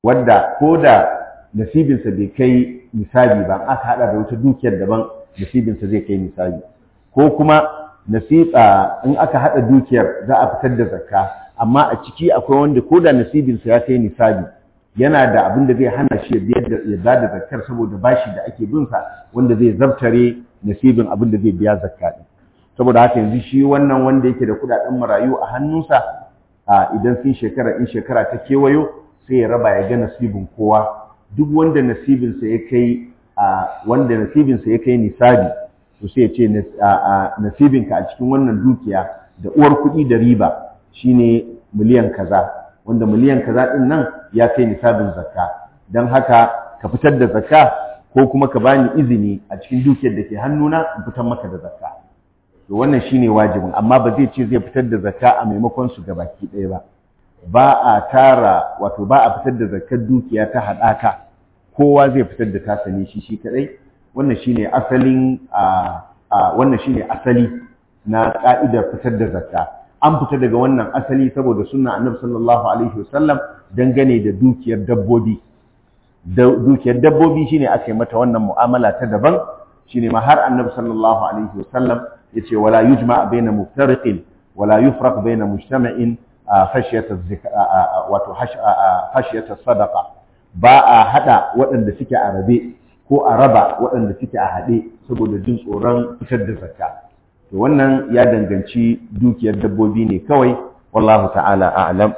wadda ko da nasibinsa bai kai nisabi ba aka hada da wata dukiyar daban nasibinsa zai kai nisabi ko kuma nasiba in aka hada dukiyar za a fitar da zakka amma a ciki akwai wanda ko da nasibinsa ya kai nisabi yana da abin da zai hana shi ya ba da zakkar saboda bashi da ake bin sa wanda zai zabtare nasibin abin da zai biya zakka din saboda haka yanzu shi wannan wanda yake da kudaden marayu a hannunsa idan sun shekara in shekara ta kewayo sai ya raba ya ga nasibin kowa duk wanda nasibinsa ya kai wanda nasibinsa ya kai nisabi to sai ya ce nasibinka a cikin wannan dukiya da uwar kuɗi da riba shine miliyan kaza wanda miliyan kaza din nan ya kai nisabin zakka don haka ka fitar da zakka ko kuma ka bani izini a cikin dukiyar da ke hannuna in fitar maka da zakka to wannan shine wajibin amma ba zai ce zai fitar da zakka a maimakon su gabaki ɗaya ba ba a tara wato ba a fitar da zakkar dukiya ta haɗaka kowa zai fitar da tasa ne shi shi kaɗai wannan shine asalin wannan shine asali na ka'idar fitar da zakka an fita daga wannan asali saboda sunna annabi sallallahu alaihi wasallam dangane da dukiyar dabbobi dukiyar dabbobi shine aka yi mata wannan mu'amala ta daban shine ma har annabi sallallahu alaihi wasallam yace wala yujma baina muftariqin wala yufraq baina mujtama'in khashyata wato khashyata sadaqa ba a hada waɗanda suke a rabe ko a raba waɗanda suke a haɗe saboda jin tsoron fitar da zakka to wannan ya danganci dukiyar dabbobi ne kawai wallahu ta'ala a'lam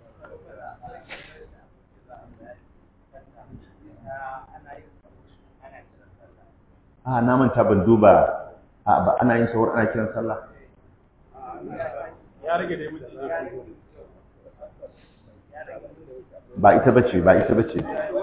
a na manta ban duba a ba ana yin sahur ana kiran sallah ya rage dai mutum ba ita bace ba ita bace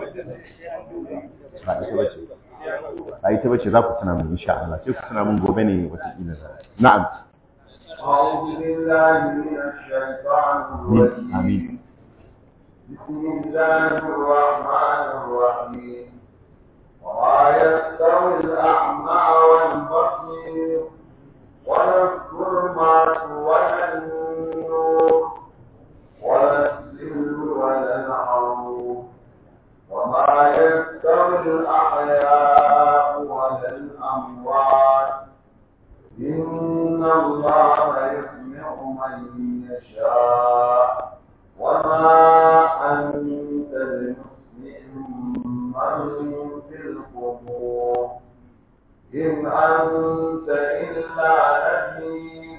ba ita bace ba ita bace za ku tuna mun insha Allah sai ku tuna mun gobe ne wata kila za na'am أعوذ بالله من الشيطان الرجيم amin بسم الله الرحمن الرحيم وما يستوي الأعمى والبصير ولا الظلمات ولا النور ولا السر ولا العروب وما يستوي الأحياء ولا الأموات إن الله يسمع من يشاء وما أنت بمسمع من في القبور إن أنت إلا نذير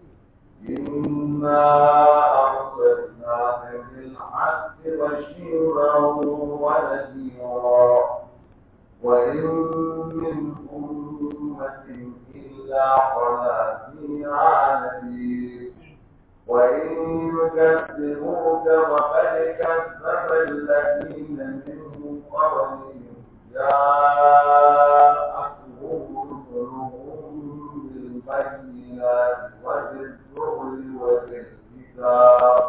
إنا أرسلناك بالحق بشيرا ونذيرا وإن من أمة إلا خلا فيها نذير وإن يكذبوك فقد كذب الذين من قبلهم جاءتهم رسلهم بالبينات وبالزبر وبالكتاب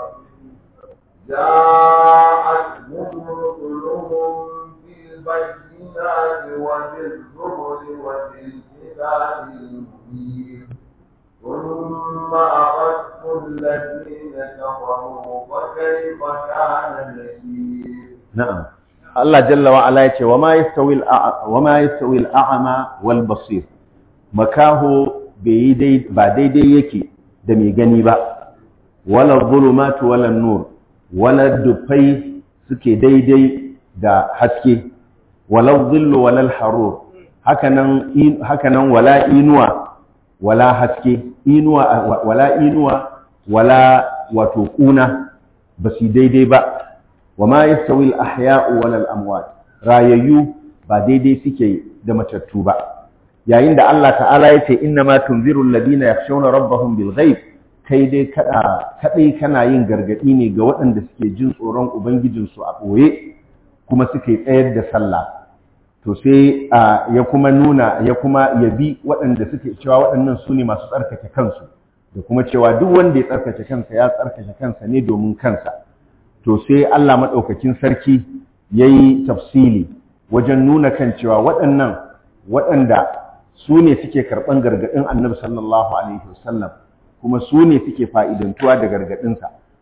جاءتهم رسلهم بالبينات وبالزبر وبالكتاب المبين ثم أخذت الذين كفروا فكيف كان نكير na'am Allah jalla wa ala yace wa ma yastawi al wa ma yastawi al-a'ma wal basir makaho bai dai ba daidai yake da mai gani ba wala dhulumatu wala nur wala dufai suke daidai da haske wala dhillu wala al-harur hakanan hakanan wala inuwa wala haske inuwa wala inuwa wala wato kuna basu daidai ba wa ma yastawi al-ahya'u wal amwat rayayyu ba daidai suke da matattu ba yayin da Allah ta'ala yace inna ma tunziru alladhina yakhshawna rabbahum bil ghaib kai dai kada kadai kana yin gargadi ne ga waɗanda suke jin tsoron ubangijin su a boye kuma suke tsayar da sallah to sai ya kuma nuna ya kuma yabi waɗanda suke cewa waɗannan su ne masu tsarkake kansu da kuma cewa duk wanda ya tsarkake kansa ya tsarkake kansa ne domin kansa to sai Allah maɗaukakin sarki ya yi tafsili wajen nuna kan cewa waɗannan waɗanda su ne suke karɓan gargaɗin annabi sallallahu alaihi wasallam kuma su ne suke fa'idantuwa da gargaɗinsa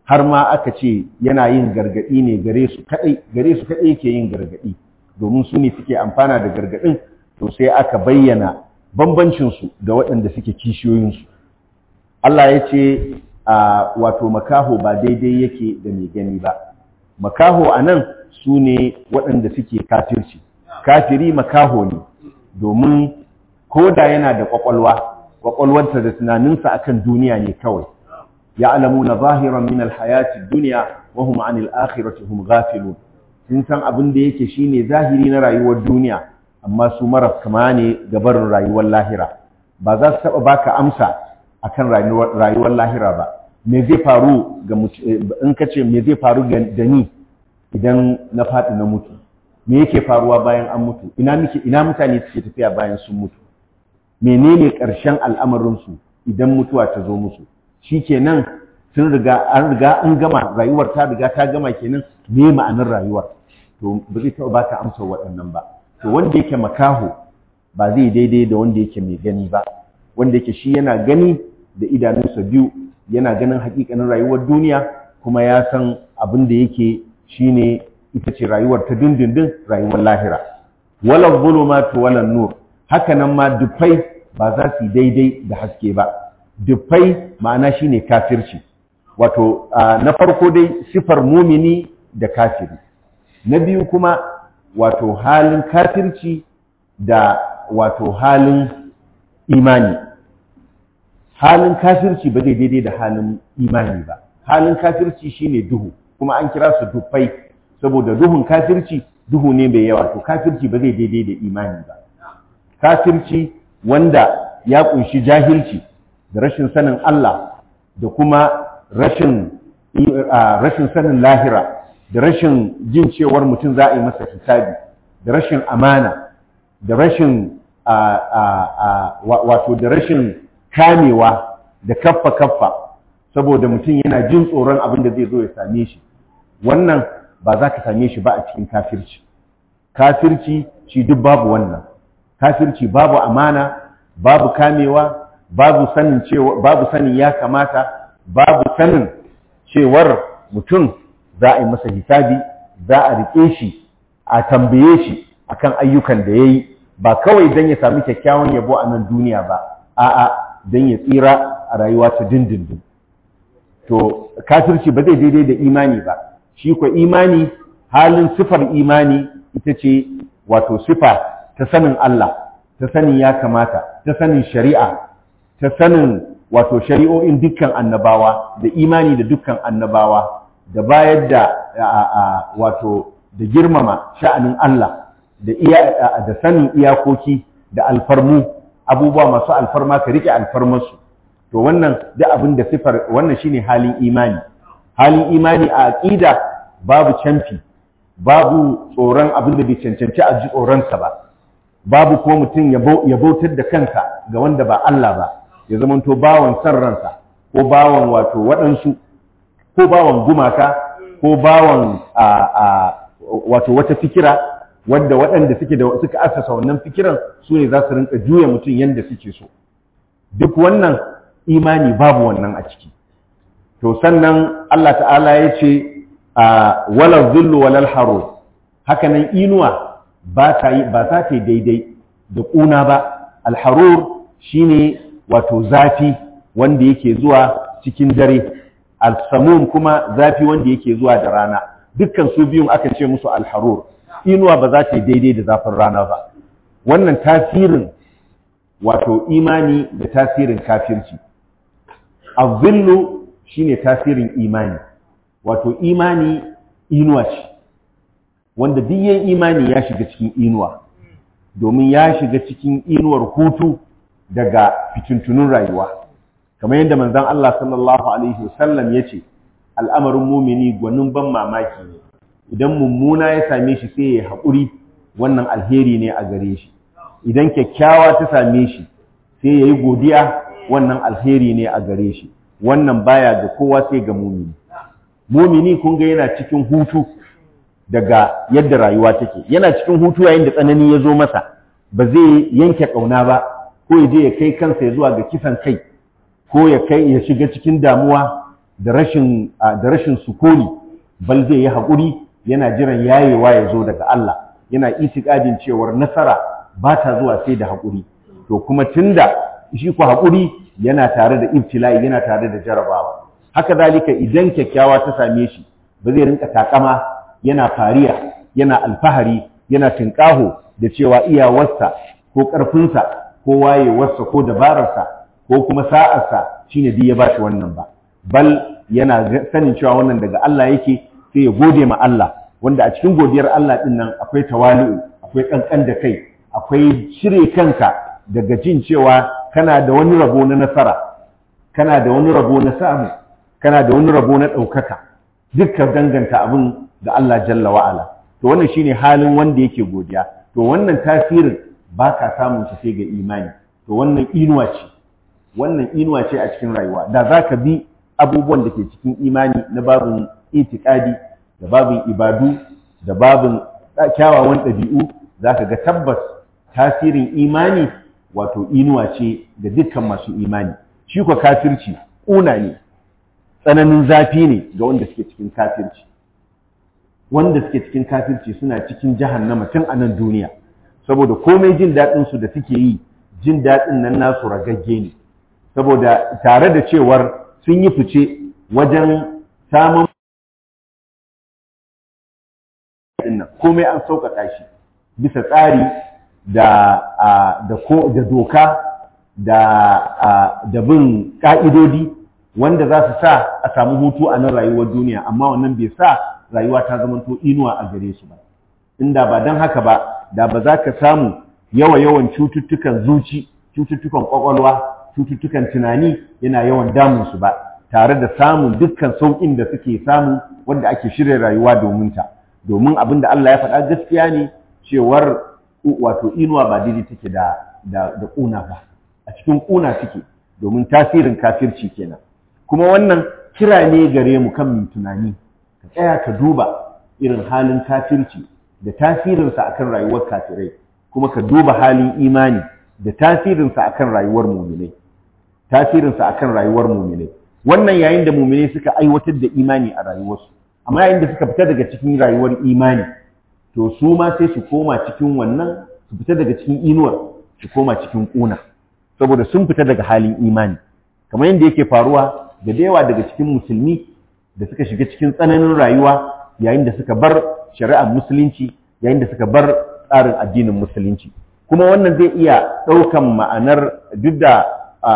har ma aka ce yana yin gargadi ne gare su kadai gare su kadai yake yin gargadi domin su ne suke amfana da gargadin to sai aka bayyana bambancin su da waɗanda suke kishiyoyin su Allah ya ce wato makaho ba daidai yake da mai gani ba makaho anan su ne waɗanda suke kafirci kafiri makaho ne domin ko da yana da ƙwaƙwalwa ƙwaƙwalwarsa da tunaninsa akan duniya ne kawai ya alamu na zahiran min alhayati duniya wa hum anil akhirati hum ghafilun sun san abin da yake shine zahiri na rayuwar duniya amma su maras kama ne ga barin rayuwar lahira ba za su taɓa baka amsa akan rayuwar lahira ba me zai faru ga in ka ce me zai faru da ni idan na faɗi na mutu me yake faruwa bayan an mutu ina muke ina mutane suke tafiya bayan sun mutu menene ƙarshen al'amarinsu idan mutuwa ta zo musu shikenan sun riga an riga an gama rayuwar ta riga ta gama kenan me ma'anar rayuwar to ba zai taɓa baka amsar waɗannan ba to wanda yake makaho ba zai daidai da wanda yake mai gani ba wanda yake shi yana gani da idanunsa biyu yana ganin hakikanin rayuwar duniya kuma ya san abin da yake shine ita ce rayuwar ta dindindin rayuwar lahira wala zulumatu wala nur haka nan ma dufai ba za su daidai da haske ba dufai ma'ana shine kafirci wato na farko dai sifar mumini da kafiri na biyu kuma wato halin kafirci da wato halin imani halin kafirci ba zai daidai da halin imani ba halin kafirci shine duhu kuma an kira su dufai saboda duhun kafirci duhu ne mai yawa to kafirci ba zai daidai da imani ba kafirci wanda ya kunshi jahilci da rashin sanin Allah da kuma rashin rashin sanin lahira da rashin jin cewar mutum za a yi masa hisabi da rashin amana da rashin wato da rashin kamewa da kaffa kaffa saboda mutum yana jin tsoron abin da zai zo ya same shi wannan ba za ka same shi ba a cikin kafirci kafirci shi duk babu wannan kafirci babu amana babu kamewa babu sanin cewa babu sanin ya kamata babu sanin cewar mutum za a yi masa hisabi za a rike shi a tambaye shi akan ayyukan da ya yi ba kawai don ya sami kyakkyawan yabo a nan duniya ba a'a don ya tsira a rayuwa ta dindindin to kafirci ba zai daidai da imani ba shi ko imani halin sifar imani ita ce wato sifa ta sanin Allah ta sanin ya kamata ta sanin shari'a ta sanin wato shari'o'in dukkan annabawa da imani da dukkan annabawa da bayar da wato da girmama sha'anin Allah da iya da sanin iyakoki da alfarmu abubuwa masu alfarma ka rike alfarmarsu to wannan da abin da sifar wannan shine halin imani halin imani a aqida babu canfi babu tsoron abin da bai cancanci a ji tsoronsa ba babu kuma mutum ya bautar da kansa ga wanda ba Allah ba ya zamanto bawan san ransa ko bawan wato waɗansu ko bawan gumaka ko bawan wato wata fikira wadda waɗanda suke da suka asasa wannan fikiran su ne za su rinka juya mutum yadda suke so duk wannan imani babu wannan a ciki to sannan Allah ta'ala ya ce wala zillu walal haro hakanan inuwa ba ta yi ba za ta yi daidai da ƙuna ba alharur shine wato zafi wanda yake zuwa cikin dare alsamun kuma zafi wanda yake zuwa da rana dukkan su biyun aka ce musu alharur inuwa ba za ta yi daidai da zafin rana ba wannan tasirin wato imani da tasirin kafirci azillu shine tasirin imani wato imani inuwa ce wanda duk yin imani ya shiga cikin inuwa domin ya shiga cikin inuwar hutu daga fitintunun rayuwa kamar yadda manzon Allah sallallahu alaihi wasallam yace al'amarin mumini gwanin ban mamaki ne idan mummuna ya same shi sai ya haƙuri wannan alheri ne a gare shi idan kyakkyawa ta same shi sai ya yi godiya wannan alheri ne a gare shi wannan baya ga kowa sai ga mumini mumini kun ga yana cikin hutu daga yadda rayuwa take yana cikin hutu yayin da tsanani ya zo masa ba zai yanke ƙauna ba ko ya je ya kai kansa ya zuwa ga kisan kai ko ya kai ya shiga cikin damuwa da rashin da rashin sukuni bal zai yi haƙuri yana jiran yayewa ya zo daga Allah yana itikadin cewar nasara ba ta zuwa sai da haƙuri to kuma tunda shi ku haƙuri yana tare da ibtila'i yana tare da jarabawa haka zalika idan kyakkyawa ta same shi ba zai rinka takama yana fariya yana alfahari yana tinƙaho da cewa iyawarsa ko ƙarfinsa ko wayewarsa ko dabararsa ko kuma sa'arsa shine duk ya bashi wannan ba bal yana sanin cewa wannan daga Allah yake sai ya gode ma Allah wanda a cikin godiyar Allah din nan akwai tawali'u akwai kankan da kai akwai shirye kanka daga jin cewa kana da wani rabo na nasara kana da wani rabo na samu kana da wani rabo na ɗaukaka dukkan danganta abin da Allah jalla wa'ala to wannan shine halin wanda yake godiya to wannan tasirin ba ka samun shi sai ga imani to wannan inuwa ce wannan inuwa ce a cikin rayuwa da za ka bi abubuwan da ke cikin imani na babin itikadi da babin ibadu da babin kyawawan ɗabi'u za ka ga tabbas tasirin imani wato inuwa ce ga dukkan masu imani shi kwa kafirci ƙuna ne tsananin zafi ne ga wanda suke cikin kafirci wanda suke cikin kafirci suna cikin jahannama tun a nan duniya saboda komai jin daɗinsu da suke yi jin daɗin nan nasu ragagge ne saboda tare da cewar sun yi fice wajen samun komai an sauƙaƙa shi bisa tsari da da doka da da bin ƙa'idodi wanda za su sa a samu hutu a nan rayuwar duniya amma wannan bai sa rayuwa ta zamanto inuwa a gare su ba inda ba don haka ba da ba za ka samu yawa yawan cututtukan zuci cututtukan kwakwalwa cututtukan tunani yana yawan damun su ba tare da samun dukkan sauƙin da suke samu wanda ake shirya rayuwa domin ta domin abin da Allah ya faɗa gaskiya ne cewar wato inuwa ba daidai take da da da ƙuna ba a cikin ƙuna take domin tasirin kafirci kenan kuma wannan kira ne gare mu kan mu tunani ka tsaya ka duba irin halin kafirci da tasirinsa akan rayuwar kafirai kuma ka duba halin imani da tasirinsa akan rayuwar muminai tasirinsa akan rayuwar muminai wannan yayin da muminai suka aiwatar da imani a rayuwarsu amma yayin da suka fita daga cikin rayuwar imani to su ma sai su koma cikin wannan su fita daga cikin inuwar su koma cikin kuna saboda sun fita daga halin imani kamar yadda yake faruwa da yawa daga cikin musulmi da suka shiga cikin tsananin rayuwa yayin da suka bar shari'ar musulunci yayin da suka bar tsarin addinin musulunci kuma wannan zai iya ɗaukan ma'anar duk da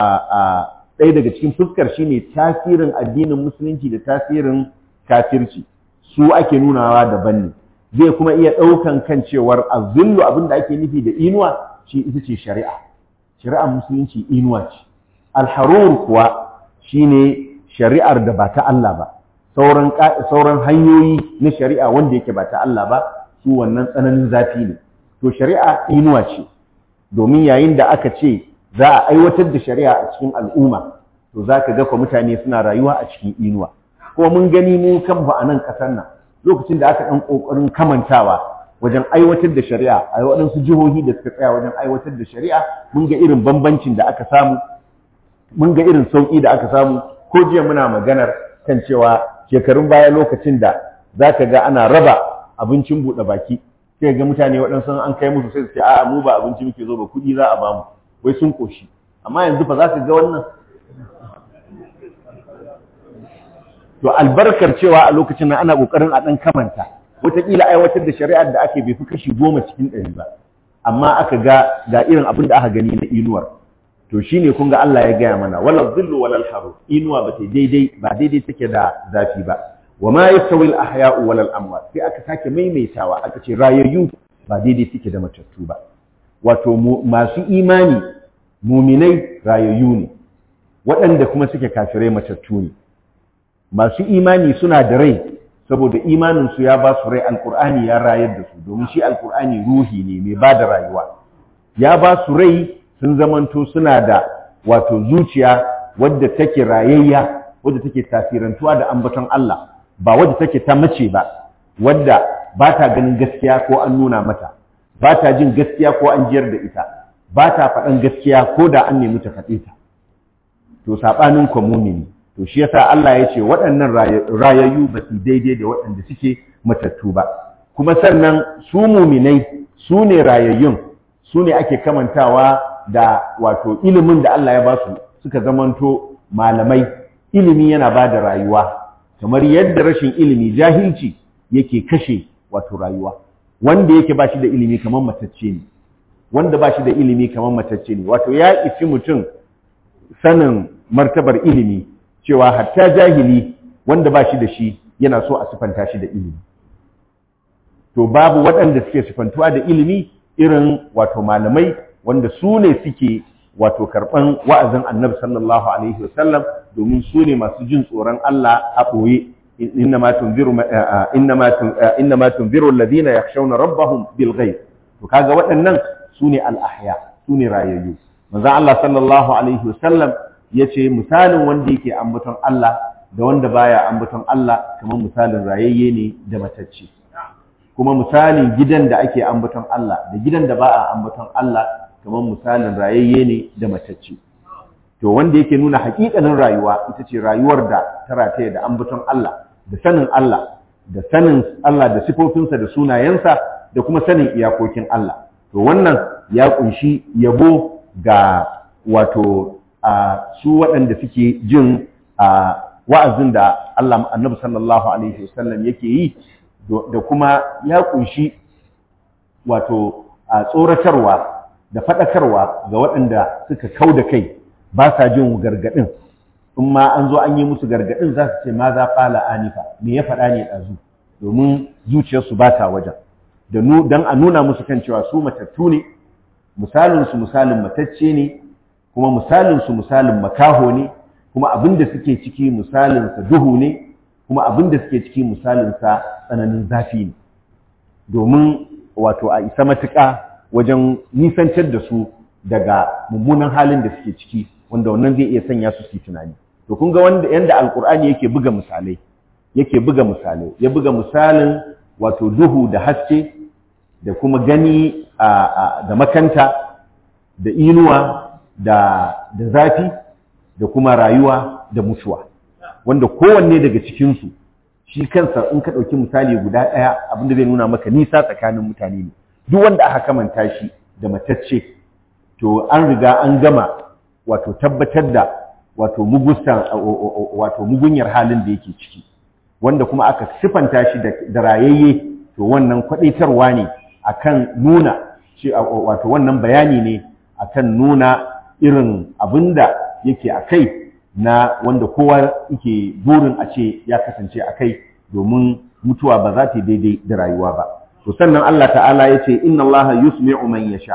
ɗaya daga cikin fuskar shine tasirin addinin musulunci da tasirin kafirci su ake nunawa daban ne zai kuma iya ɗaukan kan cewar azillu abin da ake nufi da inuwa shi ita ce shari'a shari'ar musulunci inuwa ce alharur kuwa shine shari'ar da ba ta Allah ba sauran sauran hanyoyi na shari'a wanda yake ba ta Allah ba su wannan tsananin zafi ne to shari'a inuwa ce domin yayin da aka ce za a aiwatar da shari'a a cikin al'umma to za ka ga kwa mutane suna rayuwa a cikin inuwa kuma mun gani mu kan ba a nan ƙasar nan lokacin da aka ɗan ƙoƙarin kamantawa wajen aiwatar da shari'a a waɗansu jihohi da suka tsaya wajen aiwatar da shari'a mun ga irin bambancin da aka samu mun ga irin sauƙi da aka samu ko jiya muna maganar kan cewa shekarun baya lokacin da za ka ga ana raba abincin buɗe baki sai ga mutane waɗansu an kai musu sai su ce a'a mu ba abinci muke zo ba kuɗi za a ba mu wai sun koshi amma yanzu fa za ka ga wannan to albarkar cewa a lokacin nan ana kokarin a dan kamanta wataƙila aiwatar da shari'ar da ake bai fi kashi goma cikin ɗari ba amma aka ga ga irin abin da aka gani na inuwar to shine kun ga Allah ya gaya mana wala dhillu wala haru inuwa ba daidai ba daidai take da zafi ba wa ma yastawi al ahya'u wala al amwat sai aka sake maimaitawa aka ce rayayyu ba daidai take da matattu ba wato masu imani muminai rayayyu ne waɗanda kuma suke kafirai matattu ne masu imani suna da rai saboda imaninsu ya ba su rai alkur'ani ya rayar da su domin shi alkur'ani ruhi ne mai ba da rayuwa ya ba su rai sun zamanto suna da wato zuciya wadda take rayayya wadda take tasirantuwa da ambaton Allah ba wadda take ta mace ba wadda ba ta ganin gaskiya ko an nuna mata ba ta jin gaskiya ko an jiyar da ita ba ta faɗan gaskiya ko da an nemi ta faɗe ta to saɓanin kwamuni ne to shi yasa Allah ya ce waɗannan rayayyu ba su daidai da waɗanda suke matattu ba kuma sannan su muminai su ne rayayyun su ne ake kamantawa da wato ilimin da Allah ya ba su suka zamanto malamai ilimi yana ba da rayuwa kamar yadda rashin ilimi jahilci yake kashe wato rayuwa wanda yake ba shi da ilimi kamar matacce ne wanda ba shi da ilimi kamar matacce ne wato ya isi mutum sanin martabar ilimi cewa hatta jahili wanda ba shi da shi yana so a sifanta shi da ilimi to babu waɗanda suke sifantuwa da ilimi irin wato malamai wanda su ne suke wato karɓan wa'azin annabi sallallahu alaihi wasallam domin su ne masu jin tsoron Allah a ɓoye innama tunziru innama tunziru alladhina yakhshawna rabbahum bil ghaib to kaga waɗannan su ne al-ahya su ne rayayyu manzon Allah sallallahu alaihi wasallam yace misalin wanda yake ambaton Allah da wanda baya ambaton Allah kamar misalin rayayye ne da matacce kuma misalin gidan da ake ambaton Allah da gidan da ba a ambaton Allah kamar misalin rayayye ne da matacce to wanda yake nuna hakikanin rayuwa ita ce rayuwar da ta rataye da ambaton Allah da sanin Allah da sanin Allah da sifofinsa da sunayensa da kuma sanin iyakokin Allah to wannan ya kunshi yabo ga wato a su waɗanda suke jin a wa'azin da Allah annabi sallallahu alaihi wasallam yake yi da kuma ya kunshi wato a tsoratarwa da faɗakarwa ga waɗanda suka kau da kai ba sa jin gargaɗin in ma an zo an yi musu gargaɗin za su ce ma za fala anifa me ya faɗa ne ɗazu domin zuciyarsu ba ta wajen don a nuna musu kan cewa su matattu ne misalinsu misalin matacce ne kuma misalinsu misalin makaho ne kuma abin da suke ciki misalinsa duhu ne kuma abin da suke ciki misalinsa tsananin zafi ne domin wato a isa matuƙa wajen nisantar da su daga mummunan halin da suke ciki wanda wannan zai iya sanya su su tunani to kun ga wanda yanda alkur'ani yake buga misalai yake buga misalai ya buga misalin wato duhu da haske da kuma gani da makanta da inuwa da da zafi da kuma rayuwa da mutuwa wanda kowanne daga cikinsu shi kansa in ka ɗauki misali guda ɗaya abinda zai nuna maka nisa tsakanin mutane ne duk wanda aka kamanta shi da matacce to an riga an gama wato tabbatar da wato mugustan wato mugunyar halin da yake ciki wanda kuma aka sifanta shi da rayayye to wannan kwadaitarwa ne akan nuna shi wato wannan bayani ne akan nuna irin abinda yake akai na wanda kowa yake burin a ce ya kasance akai domin mutuwa ba za ta daidai da rayuwa ba to sannan Allah ta'ala ya ce inna Allah yusmi'u man yasha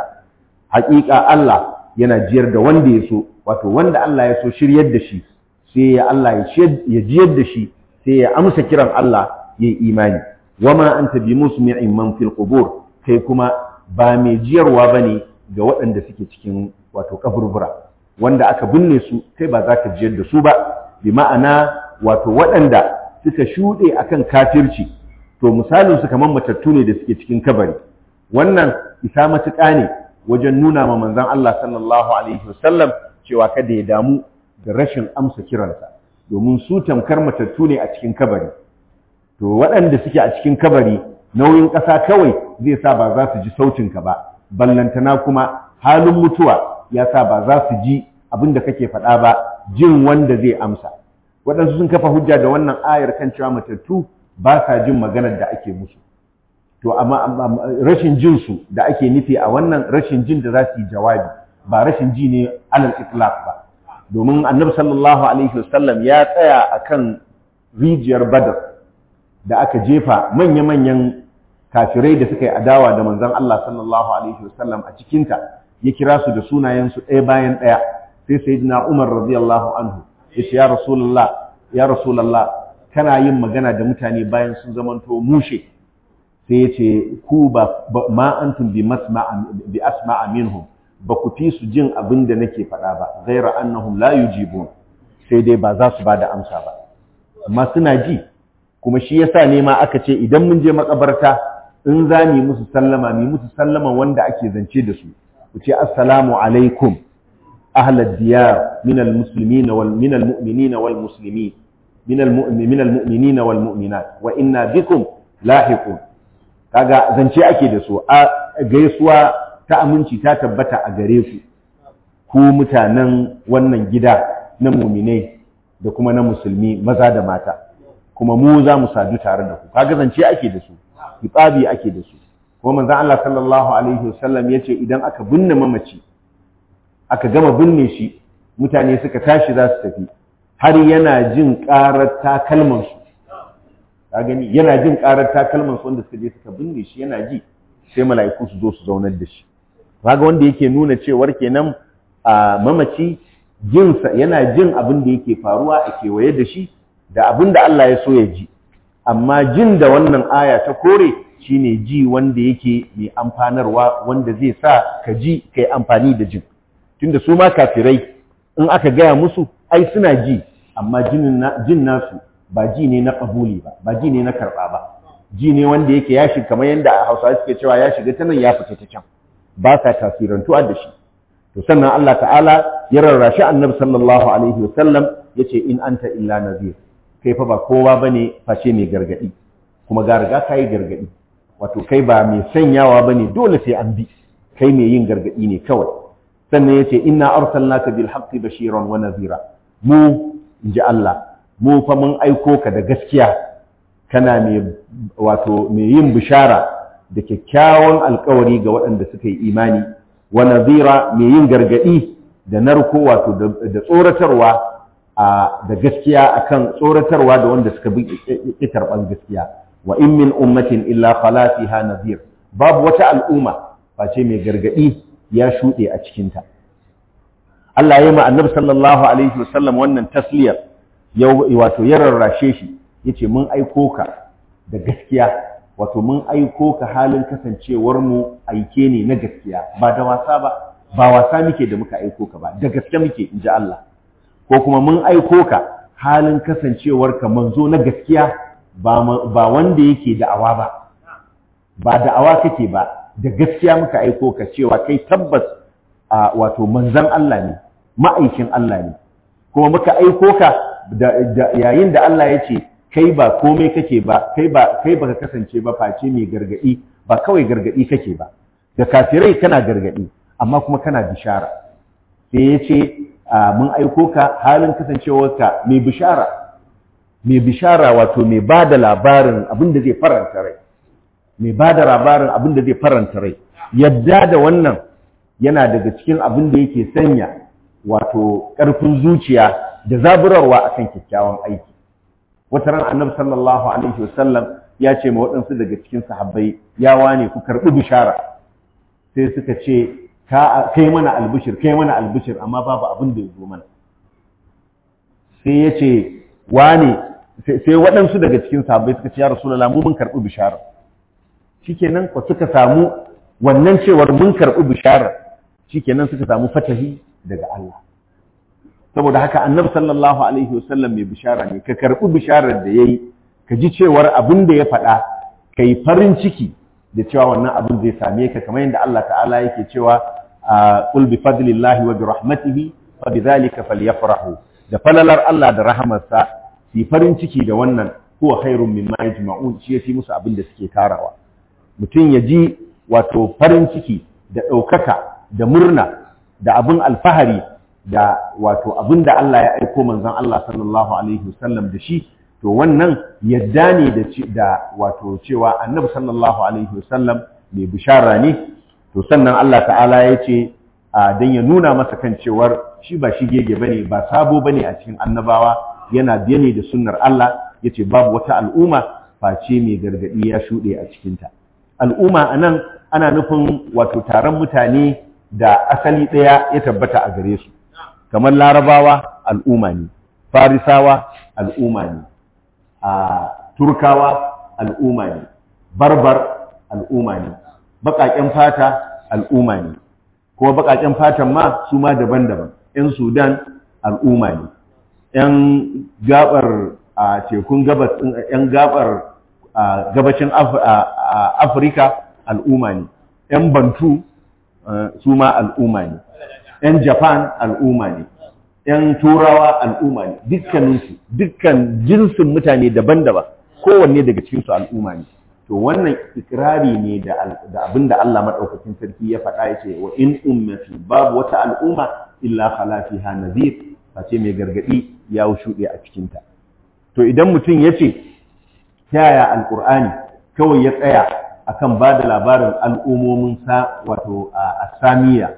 haƙiƙa Allah yana jiyar da wanda ya so wato wanda Allah ya so shiryar da shi sai ya Allah ya jiyar da shi sai ya amsa kiran Allah ya yi imani wama anta bi musmi'in man fil qubur kai kuma ba mai jiyarwa bane ga waɗanda suke cikin wato kaburbura wanda aka binne su kai ba za ka jiyar da su ba bi ma'ana wato waɗanda suka shuɗe akan kafirci to misalin su kamar matattu ne da suke cikin kabari wannan isa matuƙa ne wajen nuna ma manzon Allah sallallahu alaihi wasallam cewa kada ya damu da rashin amsa kiransa domin su tamkar matattu ne a cikin kabari to waɗanda suke a cikin kabari nauyin ƙasa kawai zai sa ba za su ji sautinka ba ballantana kuma halin mutuwa ya sa ba za su ji abin da kake faɗa ba jin wanda zai amsa waɗansu sun kafa hujja da wannan ayar kan cewa matattu ba sa jin maganar da ake musu to amma rashin jin su da ake nufi a wannan rashin jin da za su yi jawabi ba rashin ji ne alal itlaq ba domin annabi sallallahu alaihi wasallam ya tsaya akan rijiyar badar da aka jefa manya-manyan kafirai da suka yi adawa da manzon Allah sallallahu alaihi wasallam a cikinta ya kira su da sunayensu ɗaya bayan ɗaya sai sayyidina Umar radiyallahu anhu ya ce ya rasulullah ya rasulullah kana yin magana da mutane bayan sun zamanto mushe sai ya ce ku ba ma antum bi masma'a bi asma'a minhum ba ku fi su jin abin da nake faɗa ba ghaira annahum la yujibun sai dai ba za su ba da amsa ba amma suna ji kuma shi yasa ne ma aka ce idan mun je makabarta in za mu musu sallama mu musu sallama wanda ake zance da su ku ce assalamu alaikum ahlad diyar min almuslimin wal min almu'minin wal muslimin min almu'min min almu'minin wal mu'minat wa inna bikum lahiqun kaga zance ake da su a gaisuwa ta aminci ta tabbata a gare ku ku mutanen wannan gida na muminai da kuma na musulmi maza da mata kuma mu za mu sadu tare da ku kaga zance ake da su hibabi ake da su kuma manzon Allah sallallahu alaihi wasallam yace idan aka binne mamaci aka gama binne shi mutane suka tashi za su tafi har yana jin karar takalman su ka gani yana jin karar takalman su wanda suka je suka binne shi yana ji sai mala'iku su zo su zaunar da shi kaga wanda yake nuna cewar kenan a mamaci jinsa yana jin abin da yake faruwa a kewaye da shi da abin da Allah ya so ya ji amma jin da wannan aya ta kore shine ji wanda yake mai amfanarwa wanda zai sa ka ji kai amfani da jin tunda su ma kafirai in aka gaya musu ai suna ji amma jin nasu ba ji ne na kabuli ba ba ji ne na karba ba ji ne wanda yake ya shiga kamar yadda Hausawa suke cewa ya shiga ta nan ya fita ta can ba sa tasirantuwa da shi to sannan Allah ta'ala ya rarrashi annabi sallallahu alaihi wasallam yace in anta illa nazir kai fa ba kowa bane face mai gargadi kuma ga riga kai gargadi wato kai ba mai sanyawa bane dole sai an bi kai mai yin gargadi ne kawai sannan yace inna arsalnaka bil haqqi bashiran wa nazira mu inji Allah mu fa mun aiko ka da gaskiya kana mai wato mai yin bishara da kyakkyawan alkawari ga waɗanda suka yi imani wa nazira mai yin gargadi da narko wato da tsoratarwa da gaskiya akan tsoratarwa da wanda suka bi karban gaskiya wa in min ummatin illa khala fiha nazir babu wata al'umma face mai gargadi ya shuɗe a cikinta Allah ya yi ma annabi sallallahu alaihi wasallam wannan tasliyar wato ya rarrashe shi yace mun aiko ka da gaskiya wato mun aiko ka halin kasancewar mu aike ne na gaskiya ba da wasa ba ba wasa muke da muka aiko ka ba da gaske muke inji Allah ko kuma mun aiko ka halin kasancewar ka manzo na gaskiya ba ba wanda yake da'awa ba ba da'awa kake ba da gaskiya muka aiko ka cewa kai tabbas a wato manzon Allah ne ma'aikin Allah ne kuma muka aiko ka yayin da Allah ya ce kai ba komai kake ba kai ba kai baka kasance ba face mai gargadi ba kawai gargadi kake ba da kafirai kana gargadi amma kuma kana bishara sai ya ce mun aiko ka halin kasancewarka mai bishara mai bishara wato mai ba da labarin abin da zai faranta rai mai ba da labarin abin da zai faranta rai yadda da wannan yana daga cikin abin da yake sanya wato ƙarfin zuciya da zaburarwa akan kyakkyawan aiki wata ran annabi sallallahu alaihi wasallam ya ce ma waɗansu daga cikin sahabbai ya wane ku karɓi bishara sai suka ce kai mana albishir kai mana albishir amma babu abin da ya zo mana sai ya ce wane sai waɗansu daga cikin sahabbai suka ce ya rasulullah mu mun karɓi bishara shikenan ko suka samu wannan cewar mun karɓi bishara shikenan suka samu fatahi daga Allah saboda haka annabi sallallahu alaihi wasallam mai bishara ne ka karɓi bisharar da yayi ka ji cewar abin da ya faɗa kai farin ciki da cewa wannan abin zai same ka kamar yadda Allah ta'ala yake cewa qul bi fadlillahi wa bi rahmatihi fa bidhalika falyafrahu da falalar Allah da rahamarsa su farin ciki da wannan huwa khairun mimma yajma'un shi yafi musu abin da suke tarawa mutum ya ji wato farin ciki da ɗaukaka da murna da abin alfahari da wato abin da Allah ya aiko manzon Allah sallallahu alaihi wasallam da shi to wannan yadda ne da da wato cewa annabi sallallahu alaihi wasallam mai bishara ne to sannan Allah ta'ala ya ce dan ya nuna masa kan cewar shi ba shi gege bane ba sabo bane a cikin annabawa yana biye ne da sunnar Allah yace babu wata al'umma face mai gargadi ya shuɗe a cikinta al'umma anan ana nufin wato taron mutane da asali ɗaya ya tabbata a gare su kamar larabawa al'umma ne farisawa al'umma ne a turkawa al'umma ne barbar al'umma ne baƙaƙen fata al'umma ne kuma baƙaƙen fatan ma su ma daban-daban 'yan sudan al'umma ne 'yan gabar a tekun gabas 'yan gabar gabacin afirka al'umma ne 'yan bantu su ma al'umma ne 'yan japan al'umma ne 'yan turawa al'umma ne dukkaninsu dukkan jinsin mutane daban-daban kowanne daga cikinsu al'umma ne to wannan ikirari ne da abin da Allah maɗaukakin sarki ya faɗa ya ce wa in ummati babu wata al'umma illa khala fiha nazir face mai gargaɗi ya shuɗe a cikinta to idan mutum ya ce ta yaya alƙur'ani kawai ya tsaya akan ba da labarin al'ummomin sa wato a asamiya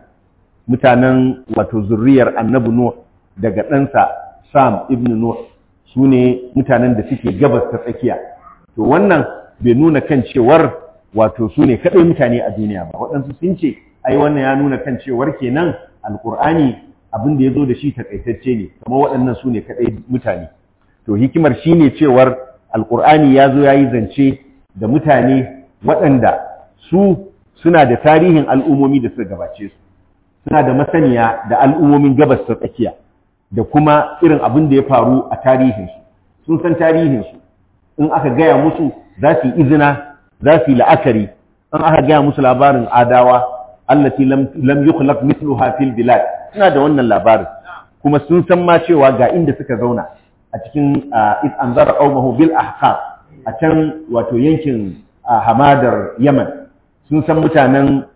mutanen wato zurriyar annabi nuh daga ɗansa sam ibn nuh su ne mutanen da suke gabas ta tsakiya to wannan bai nuna kan cewar wato su ne kaɗai mutane a duniya ba waɗansu sun ce ai wannan ya nuna kan cewar kenan alƙur'ani abin da ya zo da shi takaitacce ne kamar waɗannan su ne kaɗai mutane to hikimar shi ne cewar alƙur'ani ya zo ya yi zance da mutane waɗanda su suna da tarihin al'ummomi da suka gabace su suna da masaniya da al'ummomin gabas ta tsakiya da kuma irin abin da ya faru a tarihinsu sun san tarihinsu in aka gaya musu za su yi izina za su yi la'akari in aka gaya musu labarin adawa allati lam yukhlaq mithluha fil bilad suna da wannan labarin kuma sun san ma cewa ga inda suka zauna a cikin id anzara qaumahu bil ahqaf a can wato yankin hamadar yaman sun san mutanen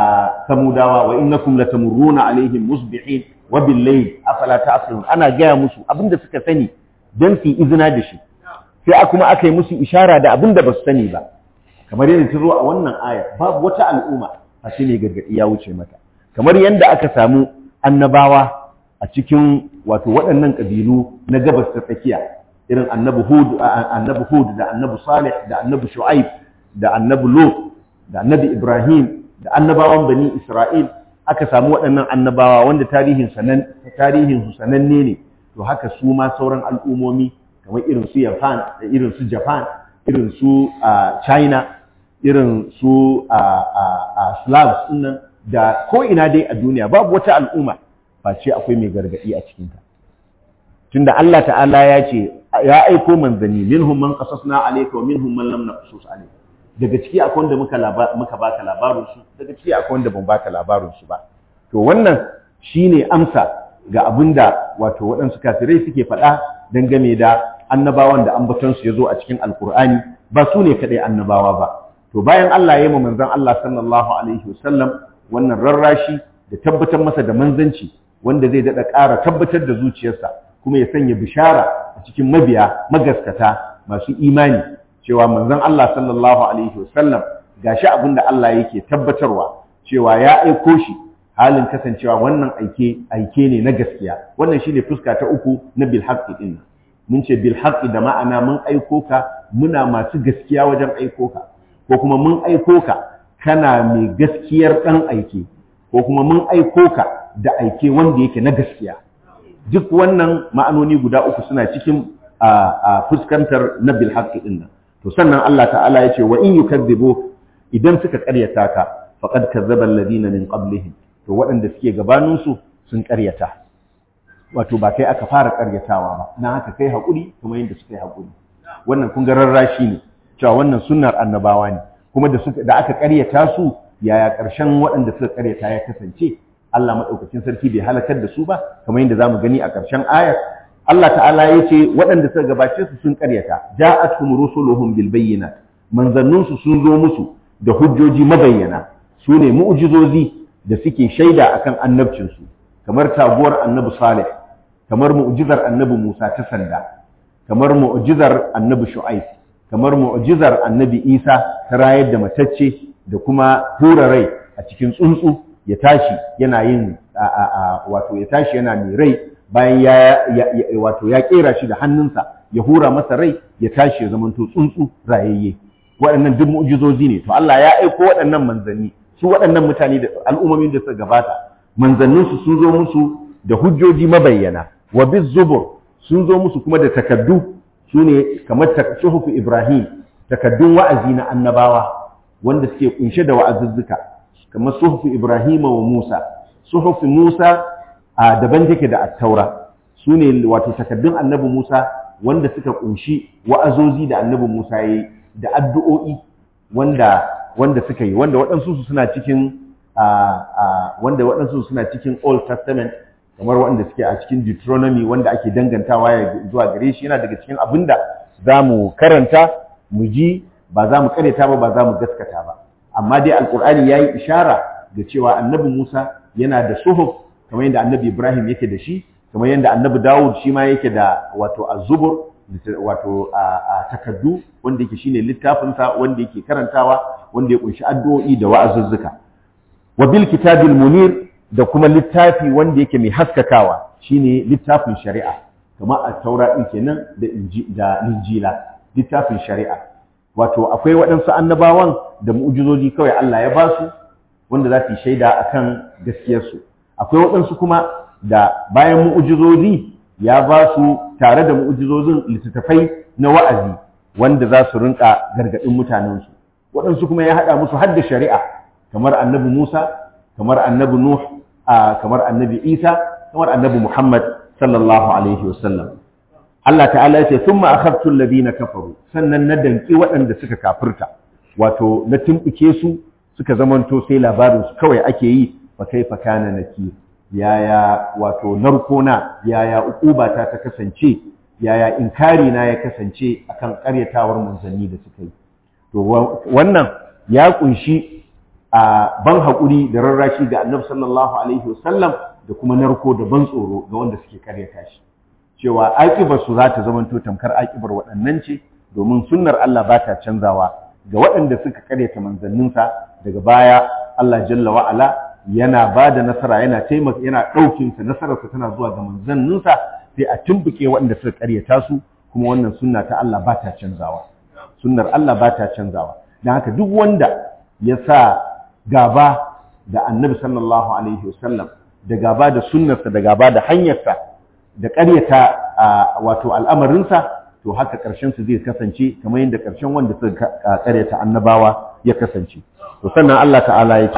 samudawa wa innakum latamurruna alaihim musbihin wa bil layl afala ta'qilun ana gaya musu abinda suka sani dan su izina da shi sai kuma aka yi musu ishara da abinda ba su sani ba kamar yadda ta zo a wannan aya babu wata al'umma a shi ne gargaɗi ya wuce mata kamar yadda aka samu annabawa a cikin wato waɗannan ƙabilu na gabas ta tsakiya irin annabi hud annabi hud da annabi salih da annabi shu'aib da annabi lut da annabi ibrahim da annabawan bani isra'il aka samu waɗannan annabawa wanda tarihin sanan tarihin su sananne ne to haka su ma sauran al'umomi kamar irin su japan da irin su japan irin su china irin su a slavs nan da ko ina dai a duniya babu wata al'umma face akwai mai gargadi a cikinta tunda Allah ta'ala ya ce ya aiko manzanni minhum man qasasna alayka wa minhum man lam naqsus alayka daga ciki akwai wanda muka muka baka labarin su daga ciki akwai wanda ban baka labarin su ba to wannan shine amsa ga abinda wato waɗansu kafirai suke faɗa dangane da annabawan da ambaton su yazo a cikin alkur'ani ba su ne kadai annabawa ba to bayan Allah ya yi manzon Allah sallallahu alaihi wasallam wannan rarrashi da tabbatar masa da manzanci wanda zai dada ƙara tabbatar da zuciyarsa kuma ya sanya bishara a cikin mabiya magaskata masu imani cewa manzon Allah sallallahu alaihi wasallam gashi abin da Allah yake tabbatarwa cewa ya aiko shi halin kasancewa wannan aike aike ne na gaskiya wannan shine fuska ta uku na bil haqqi din mun ce bil haqqi da ma'ana mun aiko ka muna masu gaskiya wajen aiko ka ko kuma mun aiko ka kana mai gaskiyar dan aike ko kuma mun aiko ka da aike wanda yake na gaskiya duk wannan ma'anoni guda uku suna cikin a fuskantar na bil haqqi din nan to sannan Allah ta'ala ya ce wa in yukadzibu idan suka karyata ka faqad kazzaba alladhina min qablihim to waɗanda suke gabanin su sun karyata wato ba kai aka fara karyatawa ba na haka kai hakuri kuma yanda suka yi hakuri wannan kun ga rarrashi ne cewa wannan sunnar annabawa ne kuma da suka da aka karyata su yaya ƙarshen waɗanda suka karyata ya kasance Allah madaukakin sarki bai halakar da su ba kamar yadda zamu gani a ƙarshen ayar Allah ta'ala ya ce waɗanda suka gabace su sun karyata ja'atuhum rusuluhum bil bayyinat manzannun su sun zo musu da hujjoji mabayyana su ne mu'jizozi da suke shaida akan annabcin su kamar taguwar annabi Salih kamar mu'jizar annabi Musa ta sanda kamar mu'jizar annabi Shu'aib kamar mu'jizar annabi Isa ta rayar da matacce da kuma hura rai a cikin tsuntsu ya tashi yana yin wato ya tashi yana mai rai bayan ya wato ya kera shi da hannunsa ya hura masa rai ya tashi ya zamanto tsuntsu rayayye waɗannan duk mu'jizozi ne to Allah ya aiko waɗannan manzanni su waɗannan mutane da al'ummomin da suka gabata manzannin su sun zo musu da hujjoji mabayyana wa bizubur sun zo musu kuma da takaddu sune kamar suhufu Ibrahim takaddun wa'azi na annabawa wanda suke kunshe da wa'azuzzuka kamar suhufu Ibrahim wa Musa suhufu Musa a daban take da attaura su ne wato takaddun annabi Musa wanda suka kunshi wa'azozi da annabi Musa yi da addu'o'i wanda wanda suka yi wanda waɗansu su suna cikin wanda waɗansu suna cikin Old Testament kamar waɗanda suke a cikin Deuteronomy wanda ake dangantawa ya zuwa gare shi yana daga cikin abin da za mu karanta mu ji ba za mu karyata ba ba za mu gaskata ba amma dai alkur'ani ya yi ishara da cewa annabi Musa yana da suhuf kamar yadda annabi Ibrahim yake da shi kamar yadda annabi Dawud shi ma yake da wato az-zubur wato a takaddu wanda yake shine littafinsa wanda yake karantawa wanda ya kunshi addu'o'i da wa'azuzzuka wa bil kitabil munir da kuma littafi wanda yake mai haskakawa shine littafin shari'a kamar at-taura din kenan da da injila littafin shari'a wato akwai waɗansu annabawan da mu'jizoji kawai Allah ya ba su wanda za su yi shaida akan gaskiyarsu akwai waɗansu kuma da bayan mu'jizozi ya ba su tare da mu'jizozin littattafai na wa'azi wanda za su rinka gargaɗin mutanensu waɗansu kuma ya haɗa musu hadda shari'a kamar annabi Musa kamar annabi Nuh kamar annabi Isa kamar annabi Muhammad sallallahu alaihi wasallam Allah ta'ala ya ce thumma akhadtu alladhina kafaru sannan na danki waɗanda suka kafirta wato na tumbuke su suka zamanto sai labarin su kawai ake yi fa kaifa kana nakir yaya wato narkona yaya ukubata ta kasance yaya inkari na ya kasance akan karyatawar manzanni da suka yi to wannan ya kunshi a ban haƙuri da rarrashi ga annabi sallallahu alaihi wasallam da kuma narko da ban tsoro ga wanda suke karyata shi cewa aƙibar su za ta zamanto tamkar aƙibar waɗannan ce domin sunnar Allah ba ta canzawa ga waɗanda suka karyata manzanninsa daga baya Allah jalla wa'ala yana ba da nasara yana taimaka yana ɗaukin sa nasararsa tana zuwa ga manzanninsa sai a tumbuke waɗanda suka karyata su kuma wannan sunna ta Allah ba ta canzawa sunnar Allah ba ta canzawa don haka duk wanda ya sa gaba da annabi sallallahu alaihi wasallam da gaba da sunnarsa da gaba da hanyarsa da ƙaryata wato al'amarinsa to haka ƙarshen su zai kasance kamar yadda ƙarshen wanda suka ƙaryata annabawa ya kasance to sannan Allah ta'ala ya ce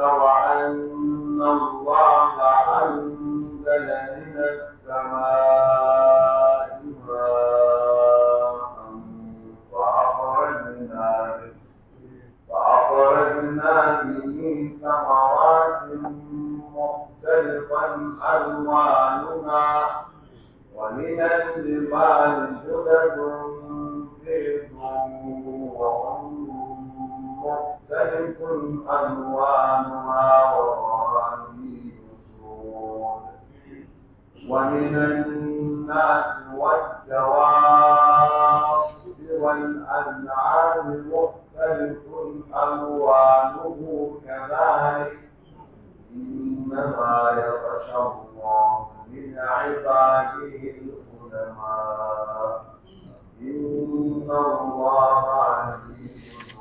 ألوانها ومن الجبال جدد بيض وهم مختلف ألوانها وغراني سود ومن الناس والدواب والأنعام مختلف ألوانه كذلك إنما يخشى الله من عباده العلماء إن الله عزيز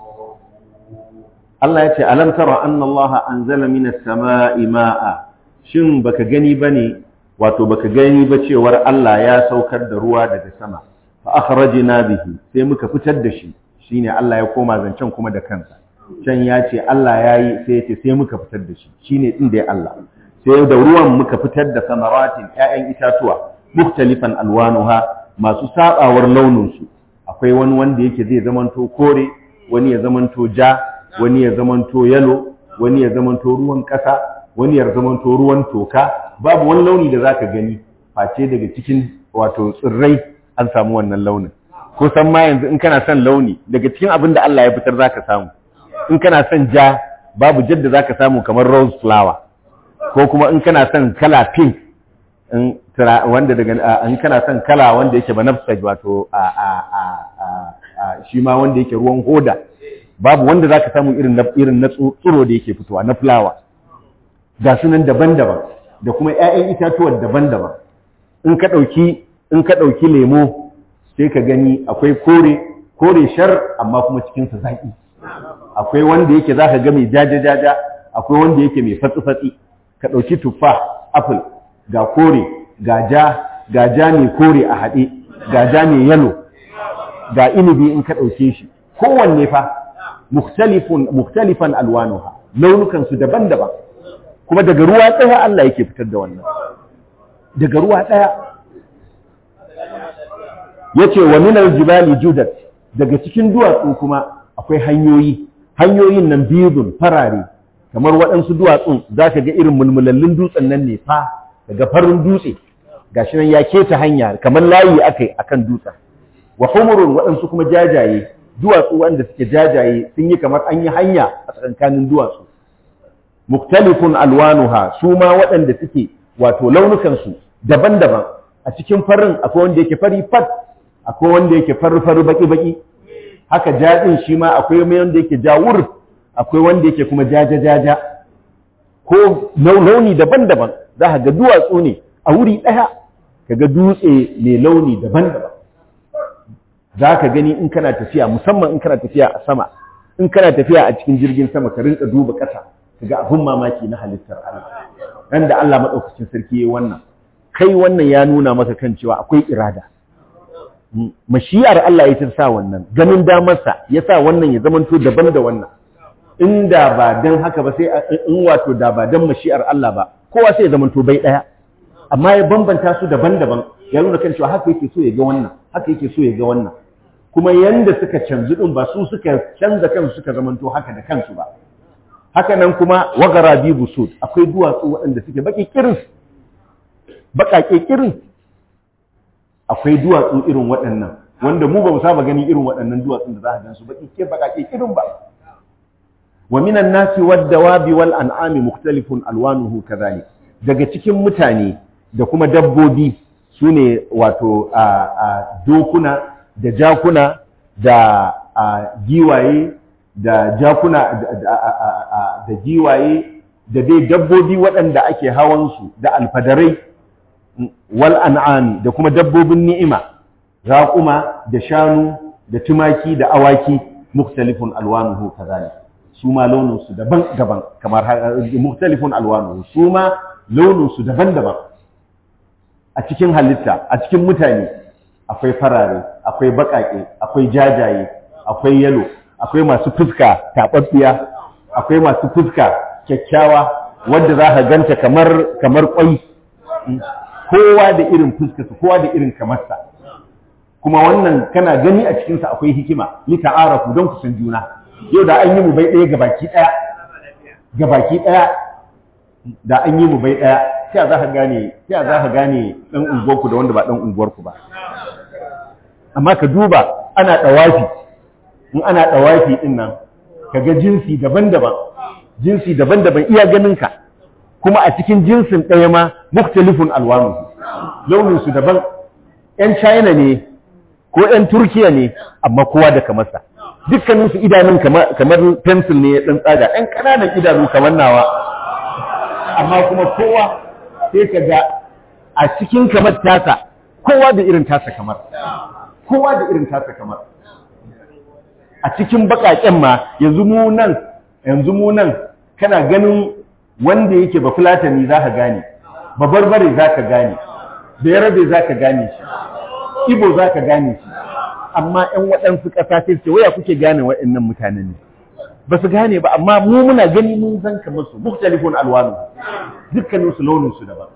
Allah ya ce alam tara anna Allah anzala minas sama'i ma'a shin baka gani bane wato baka gani ba cewar Allah ya saukar da ruwa daga sama fa akhrajna bihi sai muka fitar da shi shine Allah ya koma zancen kuma da kansa can ya ce Allah ya yi sai ya ce sai muka fitar da shi shine din da ya Allah sai da ruwan muka fitar da samaratin ƴaƴan itatuwa muktalifan alwanuha masu sabawar launin su akwai wani wanda yake zai zamanto kore wani ya zamanto ja wani ya zamanto yalo wani ya zamanto ruwan ƙasa wani ya zamanto ruwan toka babu wani launi da zaka gani face daga cikin wato tsirrai an samu wannan launin ko san ma yanzu in kana son launi daga cikin abin da Allah ya fitar zaka samu in kana son ja babu jadda zaka samu kamar rose flower ko kuma in kana son kala pink in wanda daga in kana son kala wanda yake banafsaj wato a a a shi ma wanda yake ruwan hoda babu wanda zaka samu irin na irin na tsiro da yake fitowa na flower ga sunan daban-daban da kuma ƴaƴan itatuwan daban-daban in ka dauki in ka dauki lemo sai ka gani akwai kore kore shar amma kuma cikin sa zaki akwai wanda yake zaka ga mai jaja-jaja akwai wanda yake mai fatsi-fatsi ka ɗauki tuffa apple ga kore ga ja ga ja mai kore a haɗe ga ja mai yalo ga inibi in ka ɗauke shi kowanne fa muktalifan alwanuha launukansu daban-daban kuma daga ruwa ɗaya Allah yake fitar da wannan daga ruwa ɗaya yace wa minal jibali judat daga cikin duwatsu kuma akwai hanyoyi hanyoyin nan biyun farare kamar waɗansu duwatsun za ka ga irin mulmulallun dutsen nan ne fa daga farin dutse gashi nan ya keta hanya kamar layi akai akan dutsen wa humurun waɗansu kuma jajaye duwatsu wanda suke jajaye sun yi kamar an yi hanya a tsakankanin duwatsu muktalifun alwanuha su ma waɗanda suke wato launukansu daban-daban a cikin farin akwai wanda yake fari fat akwai wanda yake fari-fari baki-baki haka jaɗin shi ma akwai mai wanda yake jawur akwai wanda yake kuma jaja-jaja ko launi daban-daban za ka ga duwatsu ne a wuri ɗaya ka ga dutse mai launi daban-daban za ka gani in kana tafiya musamman in kana tafiya a sama in kana tafiya a cikin jirgin sama ka rinka duba ƙasa ka ga abin mamaki na halittar Allah ran da Allah maɗaukacin sarki ya wannan kai wannan ya nuna maka kan cewa akwai irada mashiyar Allah ya sa wannan ganin damarsa ya sa wannan ya zamanto daban da wannan inda ba dan haka ba sai in wato da ba dan mashiyar Allah ba kowa sai ya zamanto bai ɗaya amma ya bambanta su daban-daban ya nuna kan cewa haka yake so ya ga wannan haka yake so ya ga wannan kuma yanda suka canzu din ba su suka canza kansu suka zamanto haka da kansu ba haka nan kuma wagara bi busud akwai duwatsu waɗanda suke baki kirin baƙaƙe kirin akwai duwatsu irin waɗannan wanda mu ba mu saba ganin irin waɗannan duwatsun da za ka gan su baki ke baƙaƙe kirin ba wa minan nasi wad dawabi wal an'ami mukhtalifun alwanuhu kadhalik daga cikin mutane da kuma dabbobi sune wato a dokuna da jakuna da giwaye da jakuna da giwaye da dai dabbobi waɗanda ake hawansu da alfadarai wal an'ami da kuma dabbobin ni'ima raƙuma da shanu da tumaki da awaki muktalifun alwanuhu kazalik su ma launinsu daban-daban kamar muktalifun alwanuhu su ma launinsu daban-daban a cikin halitta a cikin mutane akwai farare akwai baƙaƙe akwai jajaye akwai yalo akwai masu fuska taɓaɓɓiya akwai masu fuska kyakkyawa wadda za ka ganta kamar kamar ƙwai kowa da irin fuskarsa kowa da irin kamarsa kuma wannan kana gani a cikinsa akwai hikima li ta'arafu don ku san juna yau da an yi mu bai ɗaya gabaki ɗaya gabaki ɗaya da an yi mu bai ɗaya sai za ka gane sai za ka gane ɗan unguwarku da wanda ba ɗan unguwarku ba amma ka duba ana ɗawafi in ana ɗawafi ɗin nan ka ga jinsi daban-daban jinsi daban-daban iya ganinka kuma a cikin jinsin ɗaya ma muktalifun alwanu launinsu daban ‘yan china ne ko ‘yan turkiya ne amma kowa da kamarsa dukkaninsu idanun kamar pencil ne ya ɗan tsaga ‘yan ƙananan idanu kamar nawa amma kuma kowa sai ka ga a cikin kamar tasa kowa da irin tasa kamar kowa da irin tasa kamar a cikin baƙaƙen ma yanzu mu nan yanzu mu nan kana ganin wanda yake ba fulatani za ka gane ba barbare za ka gane da yarabe za ka gane shi ibo za ka gane shi amma ‘yan waɗansu ƙasa sai ce waya kuke gane waɗannan mutanen ne ba su gane ba amma mu muna gani mun san kamar su muktalifun alwanu dukkanin su launin su daban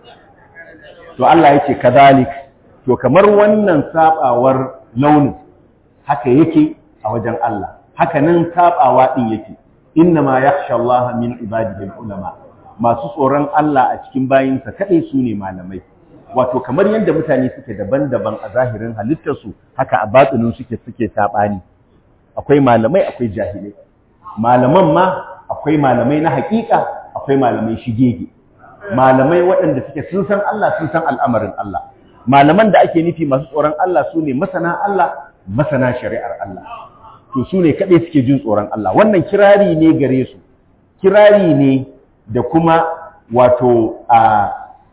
to Allah yake kadalik to kamar wannan sabawar launin haka yake a wajen Allah haka nan sabawa din yake innama yakhsha Allah min ibadihi ulama masu tsoron Allah a cikin bayinsa kadai su ne malamai wato kamar yadda mutane suke daban-daban a zahirin halittarsu haka a batsinin suke suke sabani akwai malamai akwai jahilai malaman ma akwai malamai na hakika akwai malamai shigege malamai waɗanda suke sun san Allah sun san al'amarin Allah malaman da ake nufi masu tsoron Allah su ne masana Allah masana shari'ar Allah to su ne kaɗai suke jin tsoron Allah wannan kirari ne gare su kirari ne da kuma wato a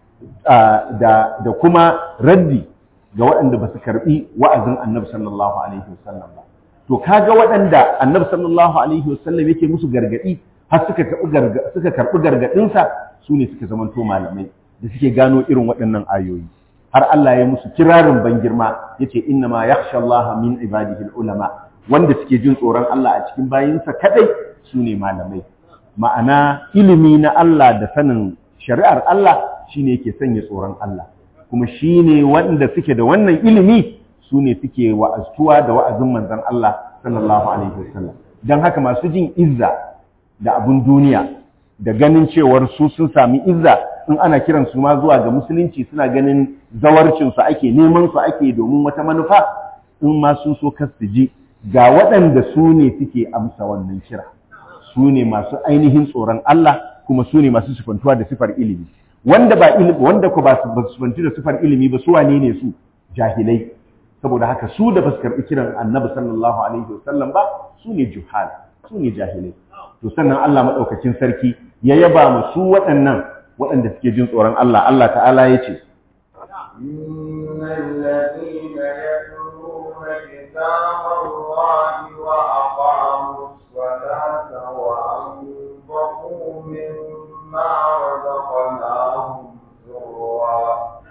da da kuma raddi ga waɗanda ba su karɓi wa'azin annabi sallallahu alaihi wasallam ba to kaga waɗanda annabi sallallahu alaihi wasallam yake musu gargaɗi har suka karɓi suka karɓi gargaɗinsa su ne suka zamanto malamai da suke gano irin waɗannan ayoyi har Allah ya musu kirarin ban girma yace inna ma yakhsha Allah min ibadihi ulama wanda suke jin tsoron Allah a cikin bayinsa kadai su ne malamai ma'ana ilimi na Allah da sanin shari'ar Allah shine yake sanya tsoron Allah kuma shine wanda suke da wannan ilimi su ne suke wa'aztuwa da wa'azin manzon Allah sallallahu alaihi wasallam dan haka masu jin izza da abun duniya da ganin cewar su sun sami izza in ana kiran su ma zuwa ga musulunci suna ganin zawarcin su ake neman su ake domin wata manufa in ma sun so kar su ji ga waɗanda su ne suke amsa wannan kira su ne masu ainihin tsoron Allah kuma su ne masu sifantuwa da sifar ilimi wanda ba ilimi wanda ko ba su sifantu da sifar ilimi ba su wane ne su jahilai saboda haka su da basu karɓi kiran annabi sallallahu alaihi wasallam ba su ne juhal su ne jahilai to sannan Allah madaukakin sarki ya yaba mu su waɗannan waɗanda suke jin tsoron Allah Allah ta'ala ya ce إن الذين يتلون كتاب الله وأقاموا الصلاة وأنفقوا مما رزقناهم سرا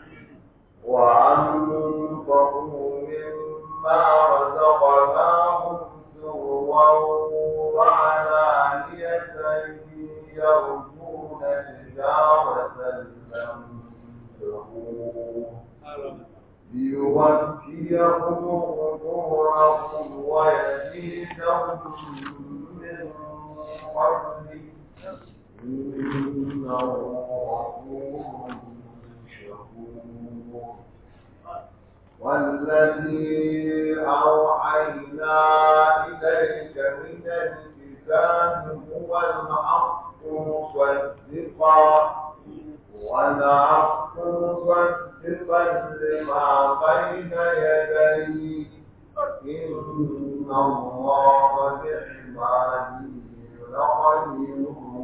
وأنفقوا مما رزقناهم سرا وعلانية يرجون تجارة لن تبور ليوفيهم أجورهم ويزيدهم من فضله إنه غفور شكور والذي أوحينا إليك من الكتاب هو الحق مصدقا والحق مصدقا لما بين يديه إن الله بعباده لخبير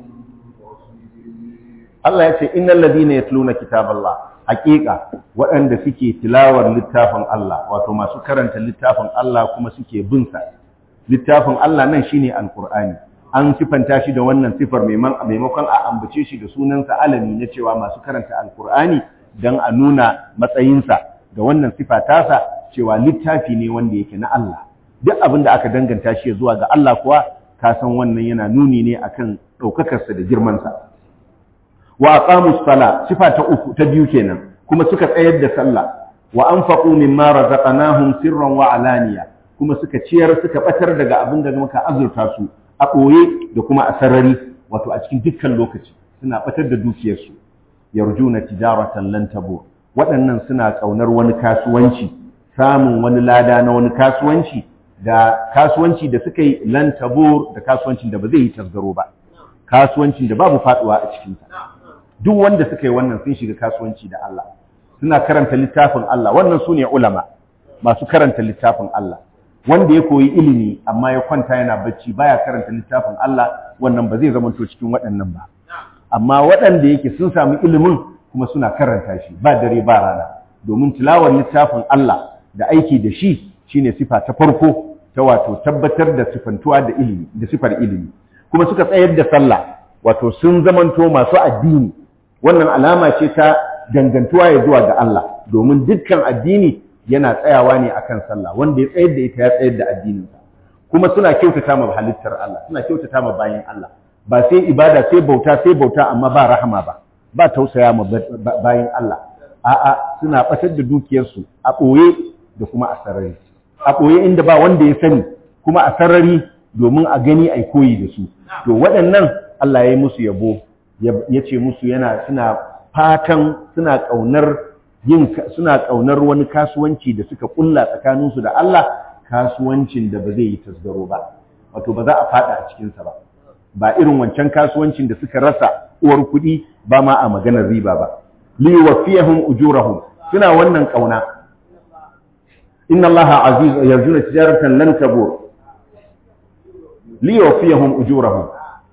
بصير Allah ya ce innal ladina yatluna kitaballah haqiqa waɗanda suke tilawar littafin Allah wato masu karanta littafin Allah kuma suke bin sa littafin Allah nan shine alqur'ani an sifanta shi da wannan sifar maimakon a ambace shi da sunansa alami na cewa masu karanta alqur'ani dan a nuna matsayinsa da wannan sifa tasa cewa littafi ne wanda yake na Allah duk abin da aka danganta shi zuwa ga Allah kuwa ka san wannan yana nuni ne akan ɗaukakarsa da girmansa wa aqamus sala sifa ta uku ta biyu kenan kuma suka tsayar da sallah wa anfaqu mimma razaqnahum sirran wa alaniya kuma suka ciyar suka batar daga abin da muka azurta su a ɓoye da kuma a sarari wato a cikin dukkan lokaci suna batar da dukiyarsu yarjuna tijaratan lan tabur waɗannan suna ƙaunar wani kasuwanci samun wani lada na wani kasuwanci da kasuwanci da suka yi lan tabur da kasuwancin da ba zai yi tasgaro ba kasuwancin da babu faduwa a cikinsa duk wanda suka yi wannan sun shiga kasuwanci da Allah suna karanta littafin Allah wannan su ne ulama masu karanta littafin Allah wanda ya koyi ilimi amma ya kwanta yana bacci baya karanta littafin Allah wannan ba zai zamanto cikin waɗannan ba amma waɗanda yake sun samu ilimin kuma suna karanta shi ba dare ba rana domin tilawar littafin Allah da aiki da shi shine sifa ta farko ta wato tabbatar da sifantuwa da ilimi da sifar ilimi kuma suka tsayar da sallah wato sun zamanto masu addini wannan alama ce ta dangantuwa ya zuwa ga Allah domin dukkan addini yana tsayawa ne akan sallah wanda ya tsayar da ita ya tsayar da addininsa kuma suna kyautata ma halittar Allah suna kyautata ma bayan Allah ba sai ibada sai bauta sai bauta amma ba rahama ba ba tausaya ma bayan Allah a'a suna batar da dukiyarsu a ɓoye da kuma a sarari a ɓoye inda ba wanda ya sani kuma a sarari domin a gani a koyi da su to waɗannan Allah ya yi musu yabo ya ce musu yana suna fatan suna ƙaunar yin suna ƙaunar wani kasuwanci da suka ƙulla tsakaninsu da Allah kasuwancin da ba zai yi tasgaro ba wato ba za a fada a cikinsa ba ba irin wancan kasuwancin da suka rasa uwar kuɗi ba ma a maganar riba ba li wafiyahum ujurahum suna wannan ƙauna inna allaha aziz yarjuna tijaratan lan tabur li wafiyahum ujurahum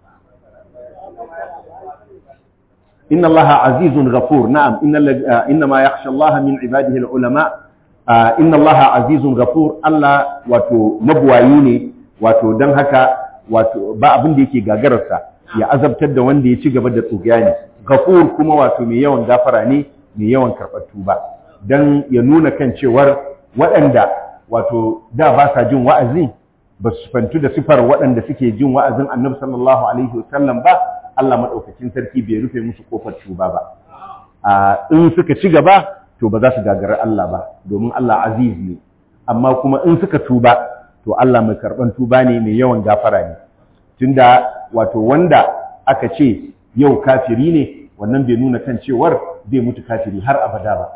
inna allaha azizun ghafur na'am inna inna ma yakhsha allaha min ibadihi alulama inna allaha azizun ghafur Allah wato mabuwayi ne wato dan haka wato ba abin da yake gagararsa ya azabtar da wanda ya ci gaba da tsugani ghafur kuma wato mai yawan gafara ne mai yawan karɓar tuba dan ya nuna kan cewar waɗanda wato da ba sa jin wa'azi ba su fantu da sifar waɗanda suke jin wa'azin annabi sallallahu alaihi wasallam ba Allah maɗaukakin sarki bai rufe musu kofar tuba ba in suka ci gaba to ba za su gagari Allah ba domin Allah aziz ne amma kuma in suka tuba to Allah mai karɓan tuba ne mai yawan gafara ne tunda wato wanda aka ce yau kafiri ne wannan bai nuna kan cewar zai mutu kafiri har abada ba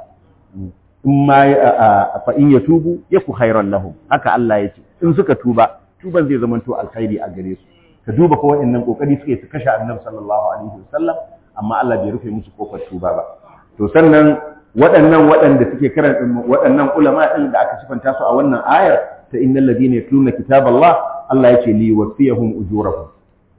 in ma fa in yatubu yaku khairan lahum haka Allah ya ce in suka tuba tuban zai zama to alkhairi a gare su ka duba ko wa'annan kokari suke su kashe annabi sallallahu alaihi wasallam amma Allah bai rufe musu kofar tuba ba to sannan waɗannan waɗanda suke karanta waɗannan ulama din da aka sifanta su a wannan ayar ta innal ladina yatluna kitaballah Allah yake li wasiyahum ujurahum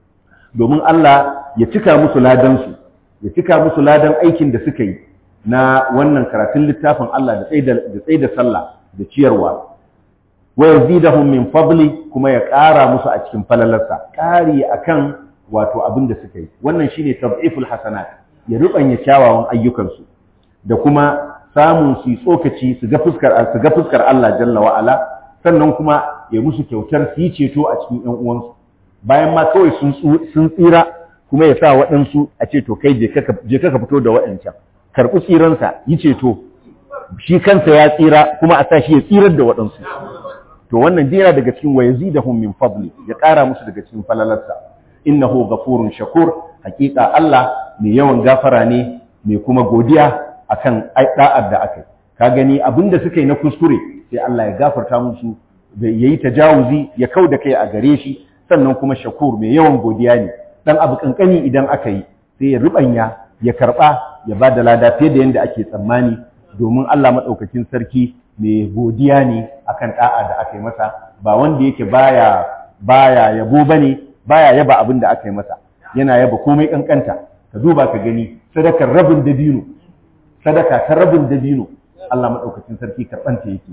domin Allah ya cika musu ladan su ya cika musu ladan aikin da suka yi na wannan karatun littafin Allah da tsaye da sallah da ciyarwa wa yazidahum min fadli kuma ya ƙara musu a cikin falalarsa ƙari akan wato abin da suka yi wannan shine tab'iful hasanat ya rubanya kyawawan ayyukansu da kuma samun su tsokaci su ga fuskar su ga fuskar Allah jalla wa ala sannan kuma ya musu kyautar su yi ceto a cikin ƴan uwansu bayan ma kawai sun sun tsira kuma ya sa waɗansu a ce to kai je ka fito da waɗancan karɓi tsiransa yi ceto shi kansa ya tsira kuma a sa shi ya tsirar da waɗansu to wannan dai yana daga cikin wayazi da min fadli ya ƙara musu daga cikin falalarsa innahu ghafurun shakur hakika Allah mai yawan gafara ne mai kuma godiya akan da'ar da aka ka gani abinda suka yi na kuskure sai Allah ya gafarta musu da yayi tajawuzi ya kauda kai a gare shi sannan kuma shakur mai yawan godiya ne dan abu kankani idan aka yi sai ya rubanya ya karba ya ba da lada fiye da yadda ake tsammani domin Allah madaukakin sarki mai godiya ne akan da'a da aka yi masa ba wanda yake baya baya yabo bane baya yaba abin da aka yi masa yana yaba komai kankanta ka duba ka gani sadakar rabin dabino sadaka ta rabin dabino Allah madaukakin sarki karbanta yake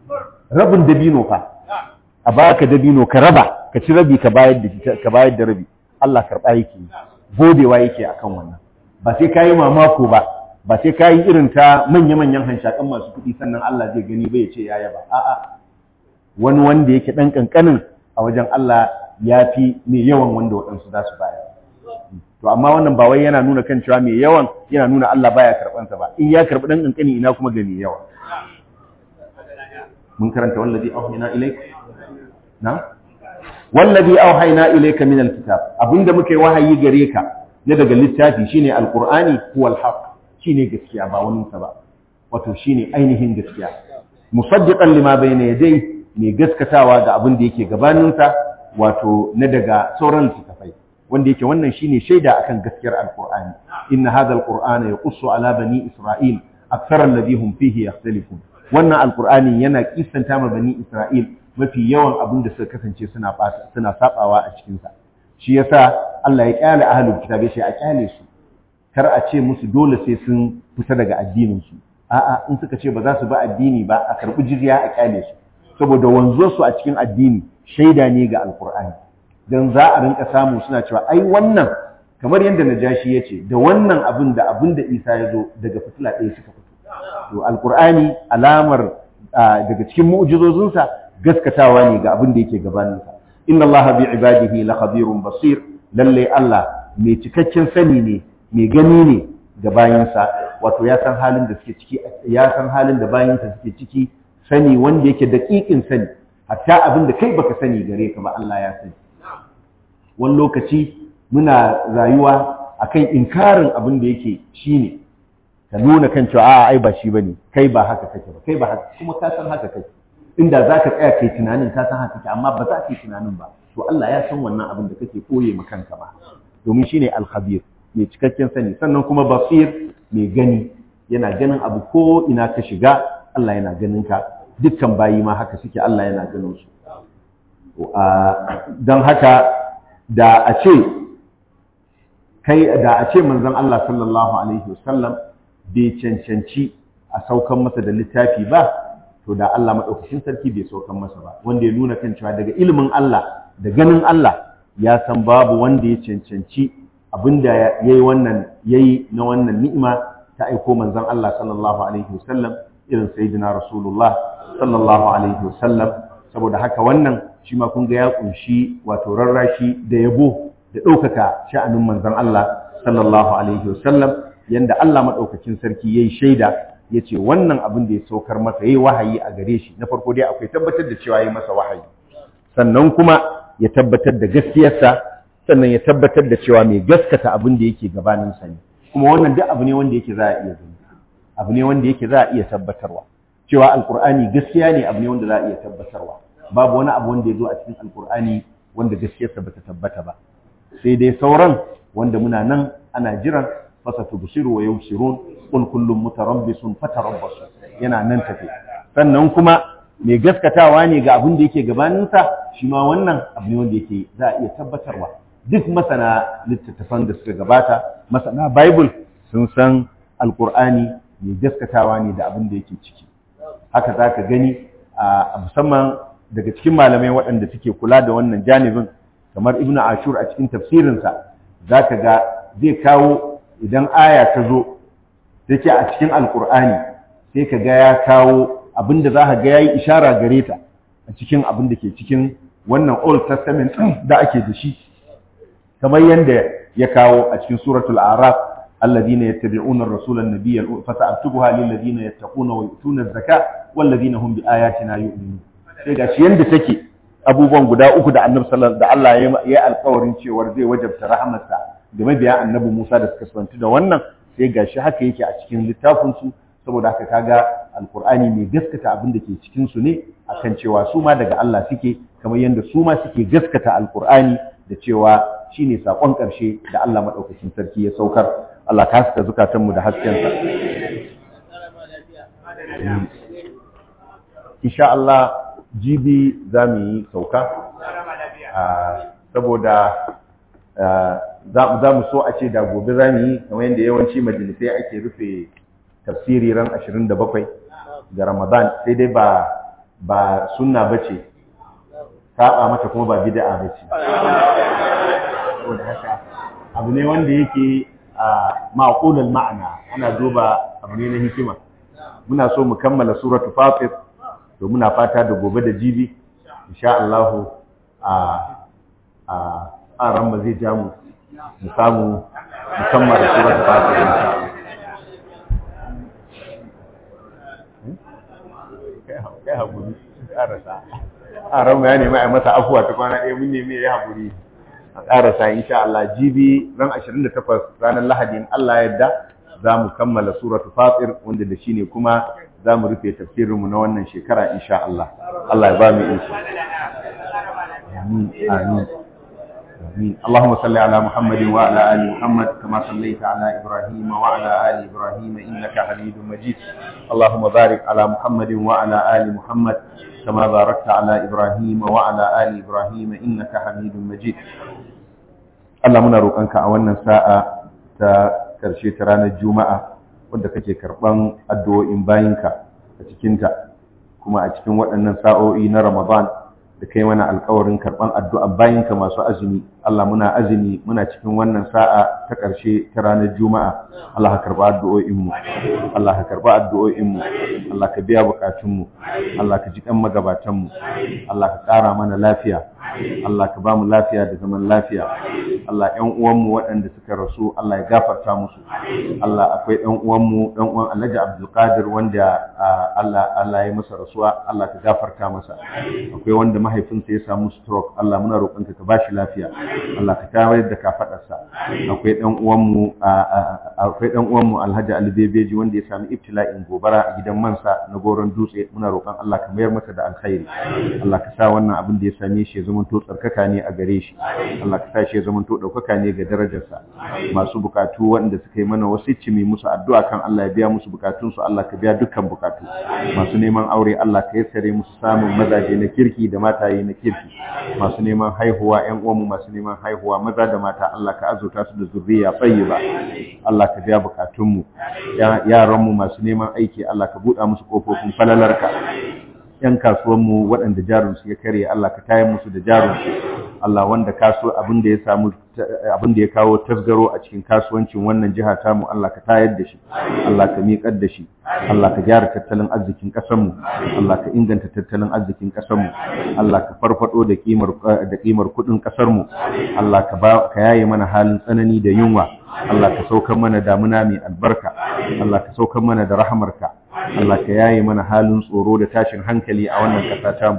rabin dabino fa a baka dabino ka raba ka ci rabi ka bayar da ka bayar da rabi Allah karba yake godewa yake akan wannan ba sai kayi mamako ba ba sai kayi irin ta manya-manyan hanshakan masu kuɗi sannan Allah zai gani bai ce ya yaba a'a wani wanda yake dan kankanin a wajen Allah ya fi mai yawan wanda waɗansu za su bayar to amma wannan ba wai yana nuna kan cewa mai yawan yana nuna Allah baya karɓansa ba in ya karɓi dan kankani ina kuma ga mai yawa mun karanta wallazi auhayna ilayka na wallazi auhayna ilayka min alkitab abinda muka yi wahayi gare ka na daga littafi shine alqur'ani huwa alhaq shine gaskiya ba wani sa ba wato shine ainihin gaskiya musaddiqan lima bayna yadayhi mai gaskatawa ga abin da yake gabanin sa wato na daga sauran littafai wanda yake wannan shine shaida akan gaskiyar alqur'ani inna hadha alqur'ana yaqussu ala bani isra'il akthar alladhi hum fihi yakhtalifun wannan alqur'ani yana kissanta ma bani isra'il mafi yawan abin da suka kasance suna suna sabawa a cikin sa shi yasa Allah ya kyale ahlul kitab ya ce a kyale su kar a ce musu dole sai sun fita daga addinin su a'a in suka ce ba za su ba addini ba a karbi jizya a kyale su saboda wanzuwar su a cikin addini shaida ne ga alqur'ani dan za a rinka samu suna cewa ai wannan kamar yadda najashi ya ce da wannan abin da abin da isa ya zo daga fitila ɗaya suka fito to alqur'ani alamar daga cikin mu'jizozinsa gaskatawa ne ga abin da yake gabaninsa inna allaha bi ibadihi la khabirun basir lalle Allah mai cikakken sani ne mai gani ne ga bayinsa wato ya san halin da suke ciki ya san halin da bayinsa suke ciki sani wanda yake daƙiƙin sani hatta abin da kai baka sani gare ka ba Allah ya sani wani lokaci muna rayuwa akan inkarin abin da yake shine ka nuna kan cewa a'a ai ba shi bane kai ba haka kake ba kai ba haka kuma ka san haka kake inda za ka tsaya kai tunanin ka san haka amma ba za ka yi tunanin ba to Allah ya san wannan abin da kake koye ma kanka ba domin shine al-khabir mai cikakken sani sannan kuma basir mai gani yana ganin abu ko ina ka shiga Allah yana ganin ka dukkan bayi ma haka suke Allah yana ganin su don haka da a ce kai da a ce manzon Allah sallallahu alaihi wasallam bai cancanci a saukan masa da littafi ba to da Allah maɗaukacin sarki bai saukan masa ba wanda ya nuna kan cewa daga ilimin Allah da ganin Allah ya san babu wanda ya cancanci abinda yayi wannan yayi na wannan ni'ima ta aiko manzon Allah sallallahu alaihi wasallam irin sayyidina Rasulullah sallallahu alaihi wasallam saboda haka wannan shi ma kun ga ya kunshi wato rarrashi da yabo da ɗaukaka sha'anin manzon Allah sallallahu alaihi wasallam yanda Allah maɗaukacin sarki yayi shaida ya ce wannan abin da ya saukar masa yayi wahayi a gare shi na farko dai akwai tabbatar da cewa yayi masa wahayi sannan kuma ya tabbatar da gaskiyarsa sannan ya tabbatar da cewa mai gaskata abin da yake gabanin sa ne kuma wannan duk abu ne wanda yake za a iya gani abu ne wanda yake za a iya tabbatarwa cewa alkur'ani gaskiya ne abu ne wanda za a iya tabbatarwa babu wani abu wanda ya zo a cikin alkur'ani wanda gaskiyarsa bata tabbata ba sai dai sauran wanda muna nan ana jiran fasatu bushiru wa yubshirun qul kullum mutarabbisun fatarabbasu yana nan tafe sannan kuma mai gaskatawa ne ga abin da yake gabaninsa shi ma wannan abu ne wanda yake za a iya tabbatarwa duk masana littattafan da suka gabata masana bible sun san alkur'ani mai gaskatawa ne da abin da yake ciki haka za ka gani a musamman daga cikin malamai waɗanda suke kula da wannan janibin kamar ibnu ashur a cikin tafsirinsa za ka ga zai kawo idan aya ta zo take a cikin alkur'ani sai ka ga ya kawo abin da za ka ga ya yi ishara gare ta a cikin abin da ke cikin wannan old testament da ake da shi kamar yadda ya kawo a cikin suratul araf الذين يتبعون الرسول النبي فسأكتبها للذين يتقون ويؤتون الزكاة والذين هم بآياتنا يؤمنون sai gashi yanda take abubuwan guda uku da Annabi sallallahu da Allah ya yi alƙawarin cewa zai wajabta rahamarsa da mabiya Annabi Musa da suka santu da wannan sai gashi haka yake a cikin littafin su saboda haka kaga alqur'ani mai gaskata abin da ke cikin su ne akan cewa su ma daga Allah suke kamar yanda su ma suke gaskata alqur'ani da cewa shine sakon ƙarshe da Allah madaukakin sarki ya saukar Allah ka haska zukatanmu da haskensa. Insha Allah jibi za mu yi sauka, saboda za mu so a ce da gobe za mu yi kamar yadda yawanci majalisai ake rufe tafsiri ran 27 ga Ramadan sai dai ba ba sunna bace saba mata kuma ba bid'a bace saboda haka abu ne wanda yake a ma'qulul ma'ana ana duba abu ne na hikima muna so mu kammala suratu fatir to muna fata da gobe da jibi insha Allah a a a ran zai ja mu mu samu mu kammala suratu fatir insha Allah kai haƙuri ƙarasa a ran ya nemi a masa afuwa ta kwana ɗaya mun nemi ya haƙuri a ƙarasa insha Allah jibi ran 28 ranar Lahadi in Allah yadda za mu kammala suratu Fatir wanda da shine kuma za mu rufe tafsirinmu na wannan shekara insha Allah Allah ya ba mu insha amin amin آمين اللهم صل على محمد وعلى آل محمد كما صليت على إبراهيم وعلى آل إبراهيم إنك حميد مجيد اللهم بارك على محمد وعلى آل محمد كما باركت على إبراهيم وعلى آل إبراهيم إنك حميد مجيد Allah muna roƙonka a wannan sa'a ta ƙarshe ta ranar Juma'a wadda kake karɓan addu'o'in bayinka a cikinta kuma a cikin waɗannan sa'o'i na Ramadan da kai mana alƙawarin karɓan addu'an bayinka masu azumi Allah muna azumi muna cikin wannan sa'a ta ƙarshe ta ranar Juma'a Allah ka karɓa addu'o'inmu Allah ka karɓa addu'o'inmu Allah ka biya buƙatunmu Allah ka ji ƙan magabatanmu Allah ka ƙara mana lafiya Allah ka ba mu lafiya da zaman lafiya Allah ƴan uwanmu waɗanda suka rasu Allah ya gafarta musu Allah akwai ɗan uwanmu ɗan uwan Alhaji Abdulkadir wanda Allah Allah ya masa rasuwa Allah ka gafarta masa akwai wanda mahaifinsa ya samu stroke Allah muna roƙonka ka bashi lafiya Allah ka tayar da kafadarsa akwai ɗan uwanmu akwai ɗan uwanmu Alhaji Ali Bebeji wanda ya sami ibtila'in gobara a gidan mansa na goron dutse muna roƙon Allah ka mayar masa da alkhairi Allah ka sa wannan abin da ya same shi ya zama to tsarkaka ne a gare shi Allah ka sa shi ya zama to ɗaukaka ne ga darajarsa masu bukatu waɗanda suka yi mana wasu cimi musu addu'a kan Allah ya biya musu bukatunsu Allah ka biya dukkan bukatu masu neman aure Allah ka yassare musu samun mazaje na kirki da mataye na kirki masu neman haihuwa ƴan uwanmu masu neman haihuwa maza da mata Allah ka azurta su da zuriya tayyiba Allah ka biya bukatunmu yaranmu masu neman aiki Allah ka buɗa musu kofofin falalarka ‘yan kasuwanmu waɗanda jarinsu ya karye Allah ka tayar musu da jarinsu Allah wanda kaso abin da ya samu abin da ya kawo tasgaro a cikin kasuwancin wannan jiha tamu Allah ka tayar da shi Allah ka miƙar da shi Allah ka gyara tattalin arzikin ƙasarmu Allah ka inganta tattalin arzikin ƙasarmu Allah ka farfado da kimar da kimar kuɗin ƙasarmu Allah ka ba ka yaye mana halin tsanani da yunwa Allah ka saukar mana damuna mai albarka Allah ka saukar mana da rahamarka Allah ka yaye mana halin tsoro da tashin hankali a wannan ƙasa tamu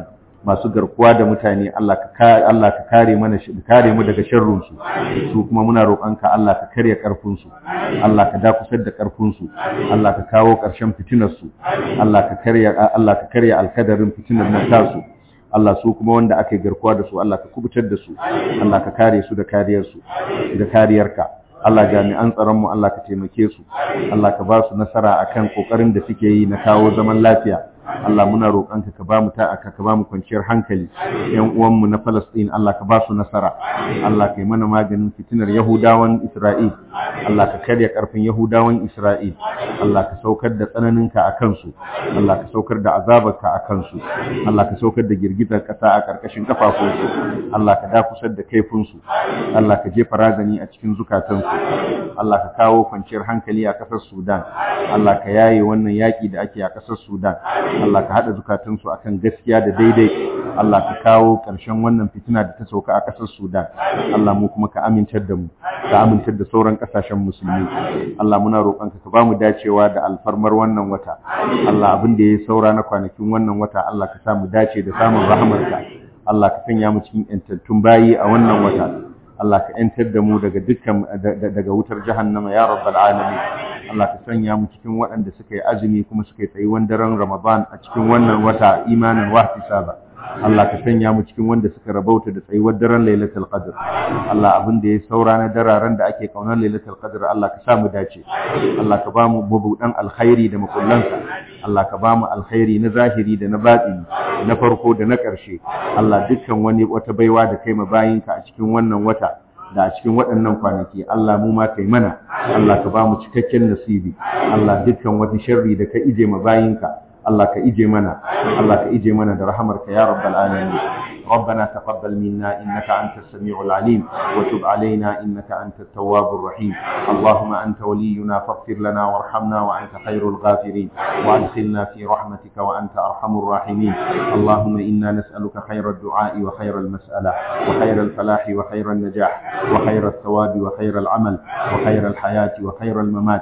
masu garkuwa da mutane Allah ka Allah ka kare mana shi kare mu daga sharrun su su kuma muna roƙonka Allah ka karya karfin su Allah ka dakusar da karfin su Allah ka kawo ƙarshen fitinar su Allah ka karya Allah ka karya alkadarin fitinar nan tasu Allah su kuma wanda aka yi garkuwa da su Allah ka kubutar da su Allah ka kare su da kariyar su da kariyarka Allah jami'an tsaron mu Allah ka taimake su Allah ka ba su nasara akan kokarin da suke yi na kawo zaman lafiya Allah muna roƙonka ka ba mu ta'aka ka ba mu kwanciyar hankali ƴan uwanmu na Palestine Allah ka ba su nasara Allah ka yi mana maganin fitinar Yahudawan Isra'il Allah ka karya ƙarfin Yahudawan Isra'il Allah ka saukar da tsananinka a kansu Allah ka saukar da azabarka a kansu Allah ka saukar da girgizar ƙasa a ƙarƙashin kafafunsu Allah ka dakusar da kaifinsu Allah ka jefa razani a cikin zukatansu Allah ka kawo kwanciyar hankali a ƙasar Sudan Allah ka yaye wannan yaƙi da ake a ƙasar Sudan Allah ka haɗa zukatansu akan gaskiya da daidai Allah ka kawo ƙarshen wannan fitina da ta sauka a ƙasar Sudan Allah mu kuma ka amintar da mu ka amintar da sauran ƙasashen musulmi Allah muna roƙonka ka bamu dacewa da alfarmar wannan wata Allah abin da ya saura na kwanakin wannan wata Allah ka sa mu dace da samun rahamarka Allah ka sanya mu cikin yantattun bayi a wannan wata Allah ka ‘yantar da mu daga dukkan daga wutar jahannama ya rabbal alamin Allah ka sanya mu cikin waɗanda suka yi azumi kuma suka yi tsayuwan daren Ramadan a cikin wannan wata imanin wahtisaba Allah ka sanya mu cikin wanda suka rabauta da tsayuwar daren Lailatul Qadr Allah abin da ya saura na dararen da ake kaunar Lailatul Qadr Allah ka sa mu dace Allah ka ba mu mabudan alkhairi da makullansa Allah ka ba mu alkhairi na zahiri da na batini na farko da na ƙarshe Allah dukkan wani wata baiwa da kai ma bayinka a cikin wannan wata da a cikin waɗannan kwanaki Allah mu ma kai mana Allah ka ba mu cikakken nasibi Allah dukkan wani sharri da ka ije ma bayinka Allah ka ije mana Allah ka ije mana da rahamarka ya rabbal alamin ربنا تقبل منا إنك أنت السميع العليم وتب علينا إنك أنت التواب الرحيم اللهم أنت ولينا فاغفر لنا وارحمنا وأنت خير الغافرين وأدخلنا في رحمتك وأنت أرحم الراحمين اللهم إنا نسألك خير الدعاء وخير المسألة وخير الفلاح وخير النجاح وخير الثواب وخير العمل وخير الحياة وخير الممات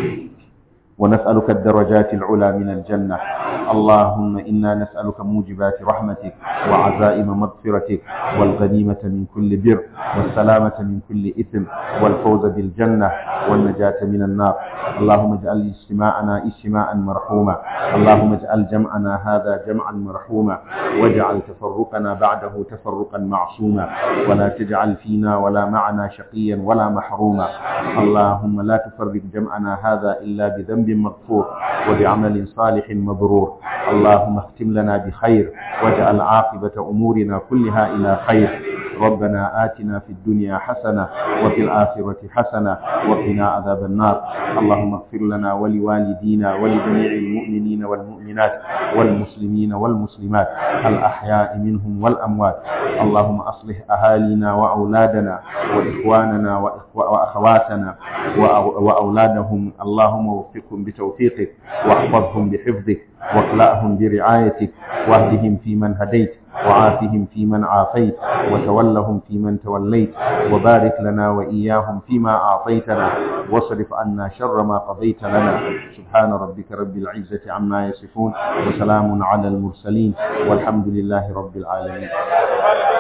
ونسألك الدرجات العلى من الجنة اللهم إنا نسألك موجبات رحمتك وعزائم مغفرتك والغنيمة من كل بر والسلامة من كل إثم والفوز بالجنة والنجاة من النار اللهم اجعل اجتماعنا اجتماعا مرحوما اللهم اجعل جمعنا هذا جمعا مرحوما واجعل تفرقنا بعده تفرقا معصوما ولا تجعل فينا ولا معنا شقيا ولا محروما اللهم لا تفرق جمعنا هذا إلا بذنب مغفور وبعمل صالح مبرور اللهم اختم لنا بخير واجعل عاقبة أمورنا كلها إلى خير ربنا آتنا في الدنيا حسنة وفي الآخرة حسنة وقنا عذاب النار اللهم اغفر لنا ولوالدينا ولجميع المؤمنين والمؤمنات والمسلمين والمسلمات الأحياء منهم والأموات اللهم أصلح أهالينا وأولادنا وإخواننا وأخواتنا وأولادهم اللهم وفقهم بتوفيقك واحفظهم بحفظك واكلأهم برعايتك واهدهم فيمن هديت وعافهم فيمن عافيت وتولهم فيمن توليت وبارك لنا وإياهم فيما أعطيتنا واصرف عنا شر ما قضيت لنا سبحان ربك رب العزة عما يصفون وسلام على المرسلين والحمد لله رب العالمين